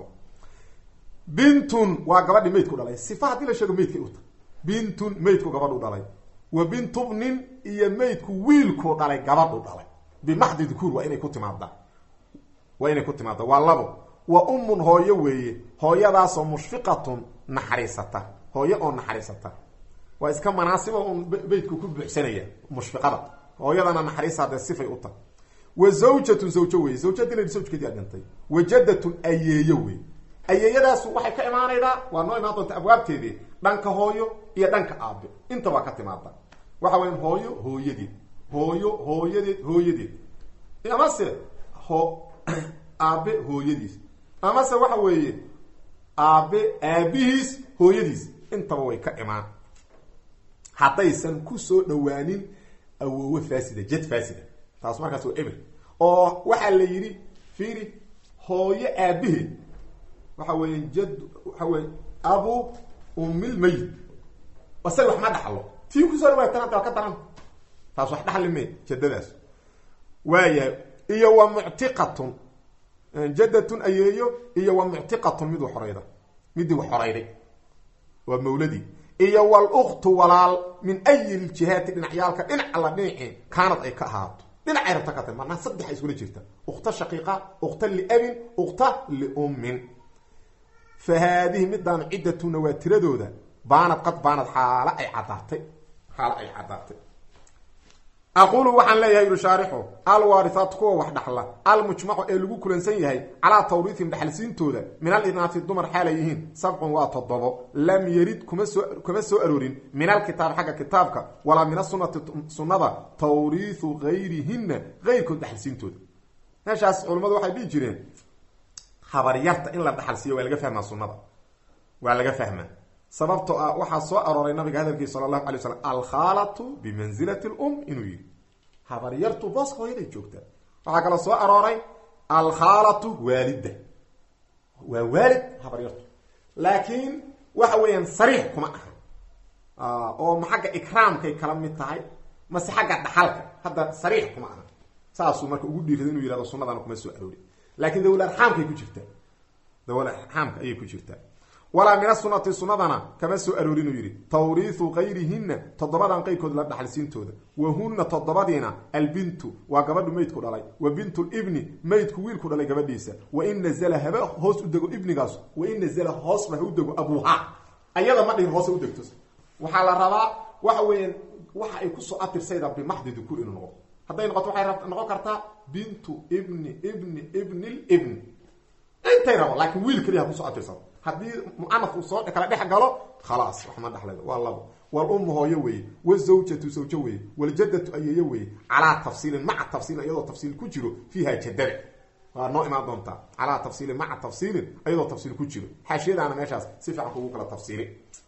[SPEAKER 1] bintun waa gabadhii meydku dhalay sifa haddii la sheego meydkay uta bintun meydku gabadhu dhalay wa bintubnin iyo meydku wiilku dhalay gabadhu dhalay bimaxdi dukuur waa inay ku timaaddaa waa inay ku timaadda waa labo wa ummun hooyo weeye hooyadaasoo mushfiqatun naxariisata hooyo oo naxariisata waa iska manaasiba un beytku ku buuxsanaya mushfiqada hooyadana naxariisa dee sifay u tahay wa zawjatun zawjo wey zawjadina zawjkeedii a dhintay wa jaddatun ayeeyo wey ayeeyadaasu waxay ka imaanaydaa waa noo imaan doonta abwaabteedii dhanka hooyo iyo dhanka aabe inta waa ka timaada waxa weya hooyo hooyadeed hooyo hooyadeed hooyadeed amase ho aabe hooyadiis amase waxa weeye aabe aabihiis hooyadiis intaba way ka imaan haddaysan ku soo dhawaanin awoowe faasida jad faasida taas markaas waa eber oo waxaa la yidhi fiiri hooyo aabaheed waxa weeye jad waxa weye abu umil mayit isaga wax ma dhaxlo tii kusoo dhawaatan hadda waa ka daran taas wax dhaxli me jadadaas waayahay iyo wa muctiqatun jaddatun ayeeyo iyo wa muctiqatun miduu xorayda midii wax xorayday waa mawladii iyo waluktu walaal min ayi ljihaati dhinacyaalka dhinac alla dhinacii kaanad ay ka ahaato dhinacay rabta ka tahy marnaa saddexa iskula jirta ukta shaqiiqa ukta liabin ukta liummin fa haadihi midaan ciddatuna waa tiradooda baanad qad baanad xaalo ay caddaatay xaalo ay caddaatay aqulu waxaan leeyahay yuri shaarixu alwaarihaat kuwa wax dhaxla almujmacu ee lagu kulansan yahay calaa tawriihim dhaxalsiintooda min alinaati dumar xaalay yihiin sabcun waa toddobo lam yarid kuma soo kuma soo aroorin min alkitaab xagga kitaabka walaa min asunati sunnada tawriihu gayrihina gayrkood dhaxalsiintooda meeshaas culammadu waxay dhihi jireen habaryarta in la dhaxalsiiyo waa laga fahmaa sunnada waa laga fahmaa sababtoo ah waxaa soo arooray nabiga hadalkiisa sala allahu alay slam alkhaalatu bimanzilati lum inuu yihi habaryartu booska hooyaday joogtaa waxaa kaloo soo arooray alkhaalatu waalida waa waalid habaryartu laakiin waxa weeyaan sariix kuma aha oo ma xagga ikraamkay kala mid tahay mase xagga dhaxalka hadda sariix kuma aha saasuu marka ugu dhiirada inuu yihahdo sunadana kuma soo aroori laakiin dawla arxaamkay ku jirtaa dawla arxaamka ayay ku jirtaa walaa min asunati sunadana kama soo aroorin uu yidhi tawriihu kayrihina toddobadan qeyrkood la dhaxalsiintooda wa huna toddobadiina albintu waa gabadhu meydku dhalay wa bintu libni meydku wiilku dhalay gabadhiisa wain nazla haba hoos u dego ibnigaas wain nazla hoosba ha u dego abuuha ayada ma dhihin hoos ha u degto waxaa la rabaa waxa weeyaan waxa ay kusoo atirsayda bimaxdi dukuur inuu noqdo hadday noqoto waxay noqon kartaa bintu ibni ibni ibni libni intay rabo laakiin wiil keliya ha kusoo atirsado haddii muanaf uu soo kala dhex galo khalaas wax ma dhexlay waa labo walummu hooyo weeye wazawjatu zawjo weeye waljadatu ayeeyo weeye calaa tafsiilin maca tafsiilin iyadoo tafsiil ku jiro fiiha jadada waa noo imaan doontaa calaa tafsiilin maca tafsiilin iyadoo tafsiil ku jiro xaashiyadaana meeshaas si fiican kugu kala tafsiili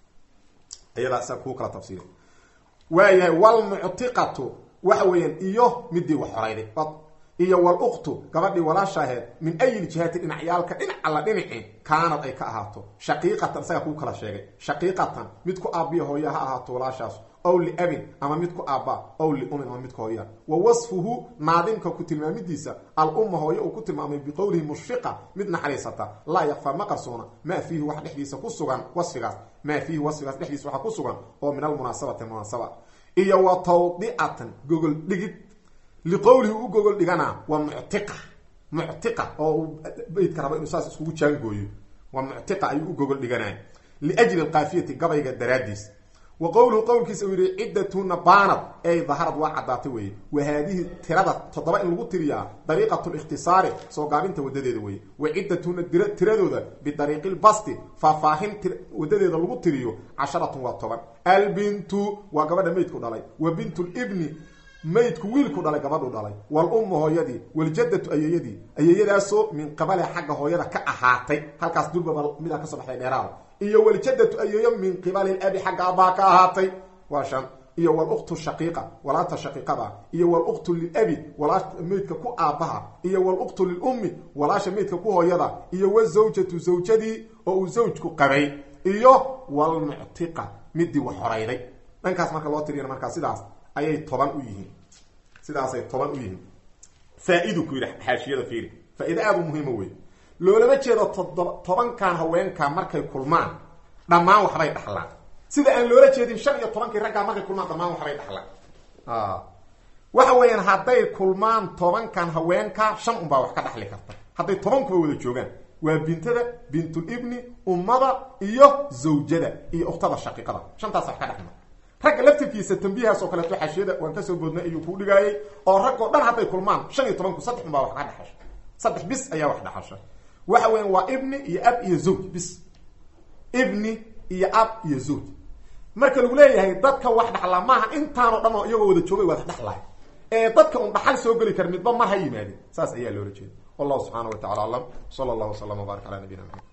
[SPEAKER 1] iyadaa sa kugu kala tafsiili waayahay walmuctiqatu waxa weeyaan iyo midii wax horayday iyo waluktu gabadhii walaashaaheed min ayi jihaati dhinacyaalka dhinac alla dhinaci kaanad ay ka ahaato shaqiiqatan isagaa kuu kala sheegay shaqiiqatan mid ku aabbiya hooya ha ahaato walaashaas ow liabin ama mid ku aabba ow liumin ama mid ku hooya wa wasfuhu naadimka ku tilmaamidiisa alumma hooye uu ku tilmaamay biqowlihi mushfiqa mid naxariisata laa yakfaa ma qarsoona maa fiihi wax dhexdiisa ku sugan wasfigaas maa fiihi wasfigaas dhexdiisa waxaa ku sugan oo min almunaasabati munaasaba iyo wa tawdi'atan gogol dhigid liqowlihi u gogol dhigana waa muctiqa muctiqa oo uu beydka rabo inuu saas iskugu jaangooyo waa muctiqa ayuu u gogol dhiganay liajli alkaafiyati gabayga daraadiis wa qowluhu qowlkiisa uu yihi ciddatuna baanad ey daharad waa caddaatay weeye wa haadihi tirada toddoba in lagu tiriyaa dariiqatu likhtisaari soo gaabinta wadadeeda weeye wa ciddatuna tiradooda bidariiqi lbasti faahfaahin wadadeeda lagu tiriyo casharatun waa toban albintu waa gabadha meydku dhalay wa bintu libni maydku wiilku dhalay gabadhu dhalay walummu hooyadii waljadatu ayeeyadii ayeeyadaasoo min qabale xagga hooyada ka ahaatay halkaas durbaba midaa kasoo baxday dheeraada iyo waljadatu ayeeyo min qibali labi xagga abbaa ka ahaatay waa shan iyo waluktu shaqiiqa walaanta shaqiiqada iyo waluktu lilabi walaasha meydka ku aabbaha iyo waluktu lilummi walaasha meydka ku hooyada iyo wazawjatu zawjadii oo uu zawjku qabay iyo walmuctiqa midii wax horayday dhankaas marka loo tiriyana markaa sidaas ayay toban u yihiin sidaasay toban u yihiin faa-idu ku yidhi xaashiyada fiiri faa-ida aada u muhiima wey loolama jeedo todoba tobankan haweenkaa markay kulmaan dhammaan waxbay dhaxlaan sida aan loola jeedin shan iyo tobankii raggaa markay kulmaan dhammaan waxbay dhaxlaan waxa weeyaan hadday kulmaan tobankan haweenkaa shan unbaa wax ka dhaxli karta hadday tobankuba wada joogaan waa bintada bintulibni ummada iyo zawjada iyo uktada shaqiiqada shantaas wax ka dhexma ragga laftirkiisa tambiihaas oo kaleeto xashiyada waan kasoo boodnay ayuu kuu dhigaayay oo rag oo dhan hadday kulmaan shan iyo tobanku saddex un baa wax ka dhexasha saddex bis ayaa wax dhexasha waxa weya waa ibni iyo ab iyo zawj bis ibni iyo ab iyo zawj marka lagu leeyahay dadka wax dhaxlaa maaha intaanoo dhan oo iyagoo wada joogay wada dhexlahay ee dadka un dhaxal soo geli kara midba mar ha yimaadeen saas ayaa loola jeeda wallahu subxaana wa tacala aclam sala allahu waslama wbarak ala nabiyina maxamed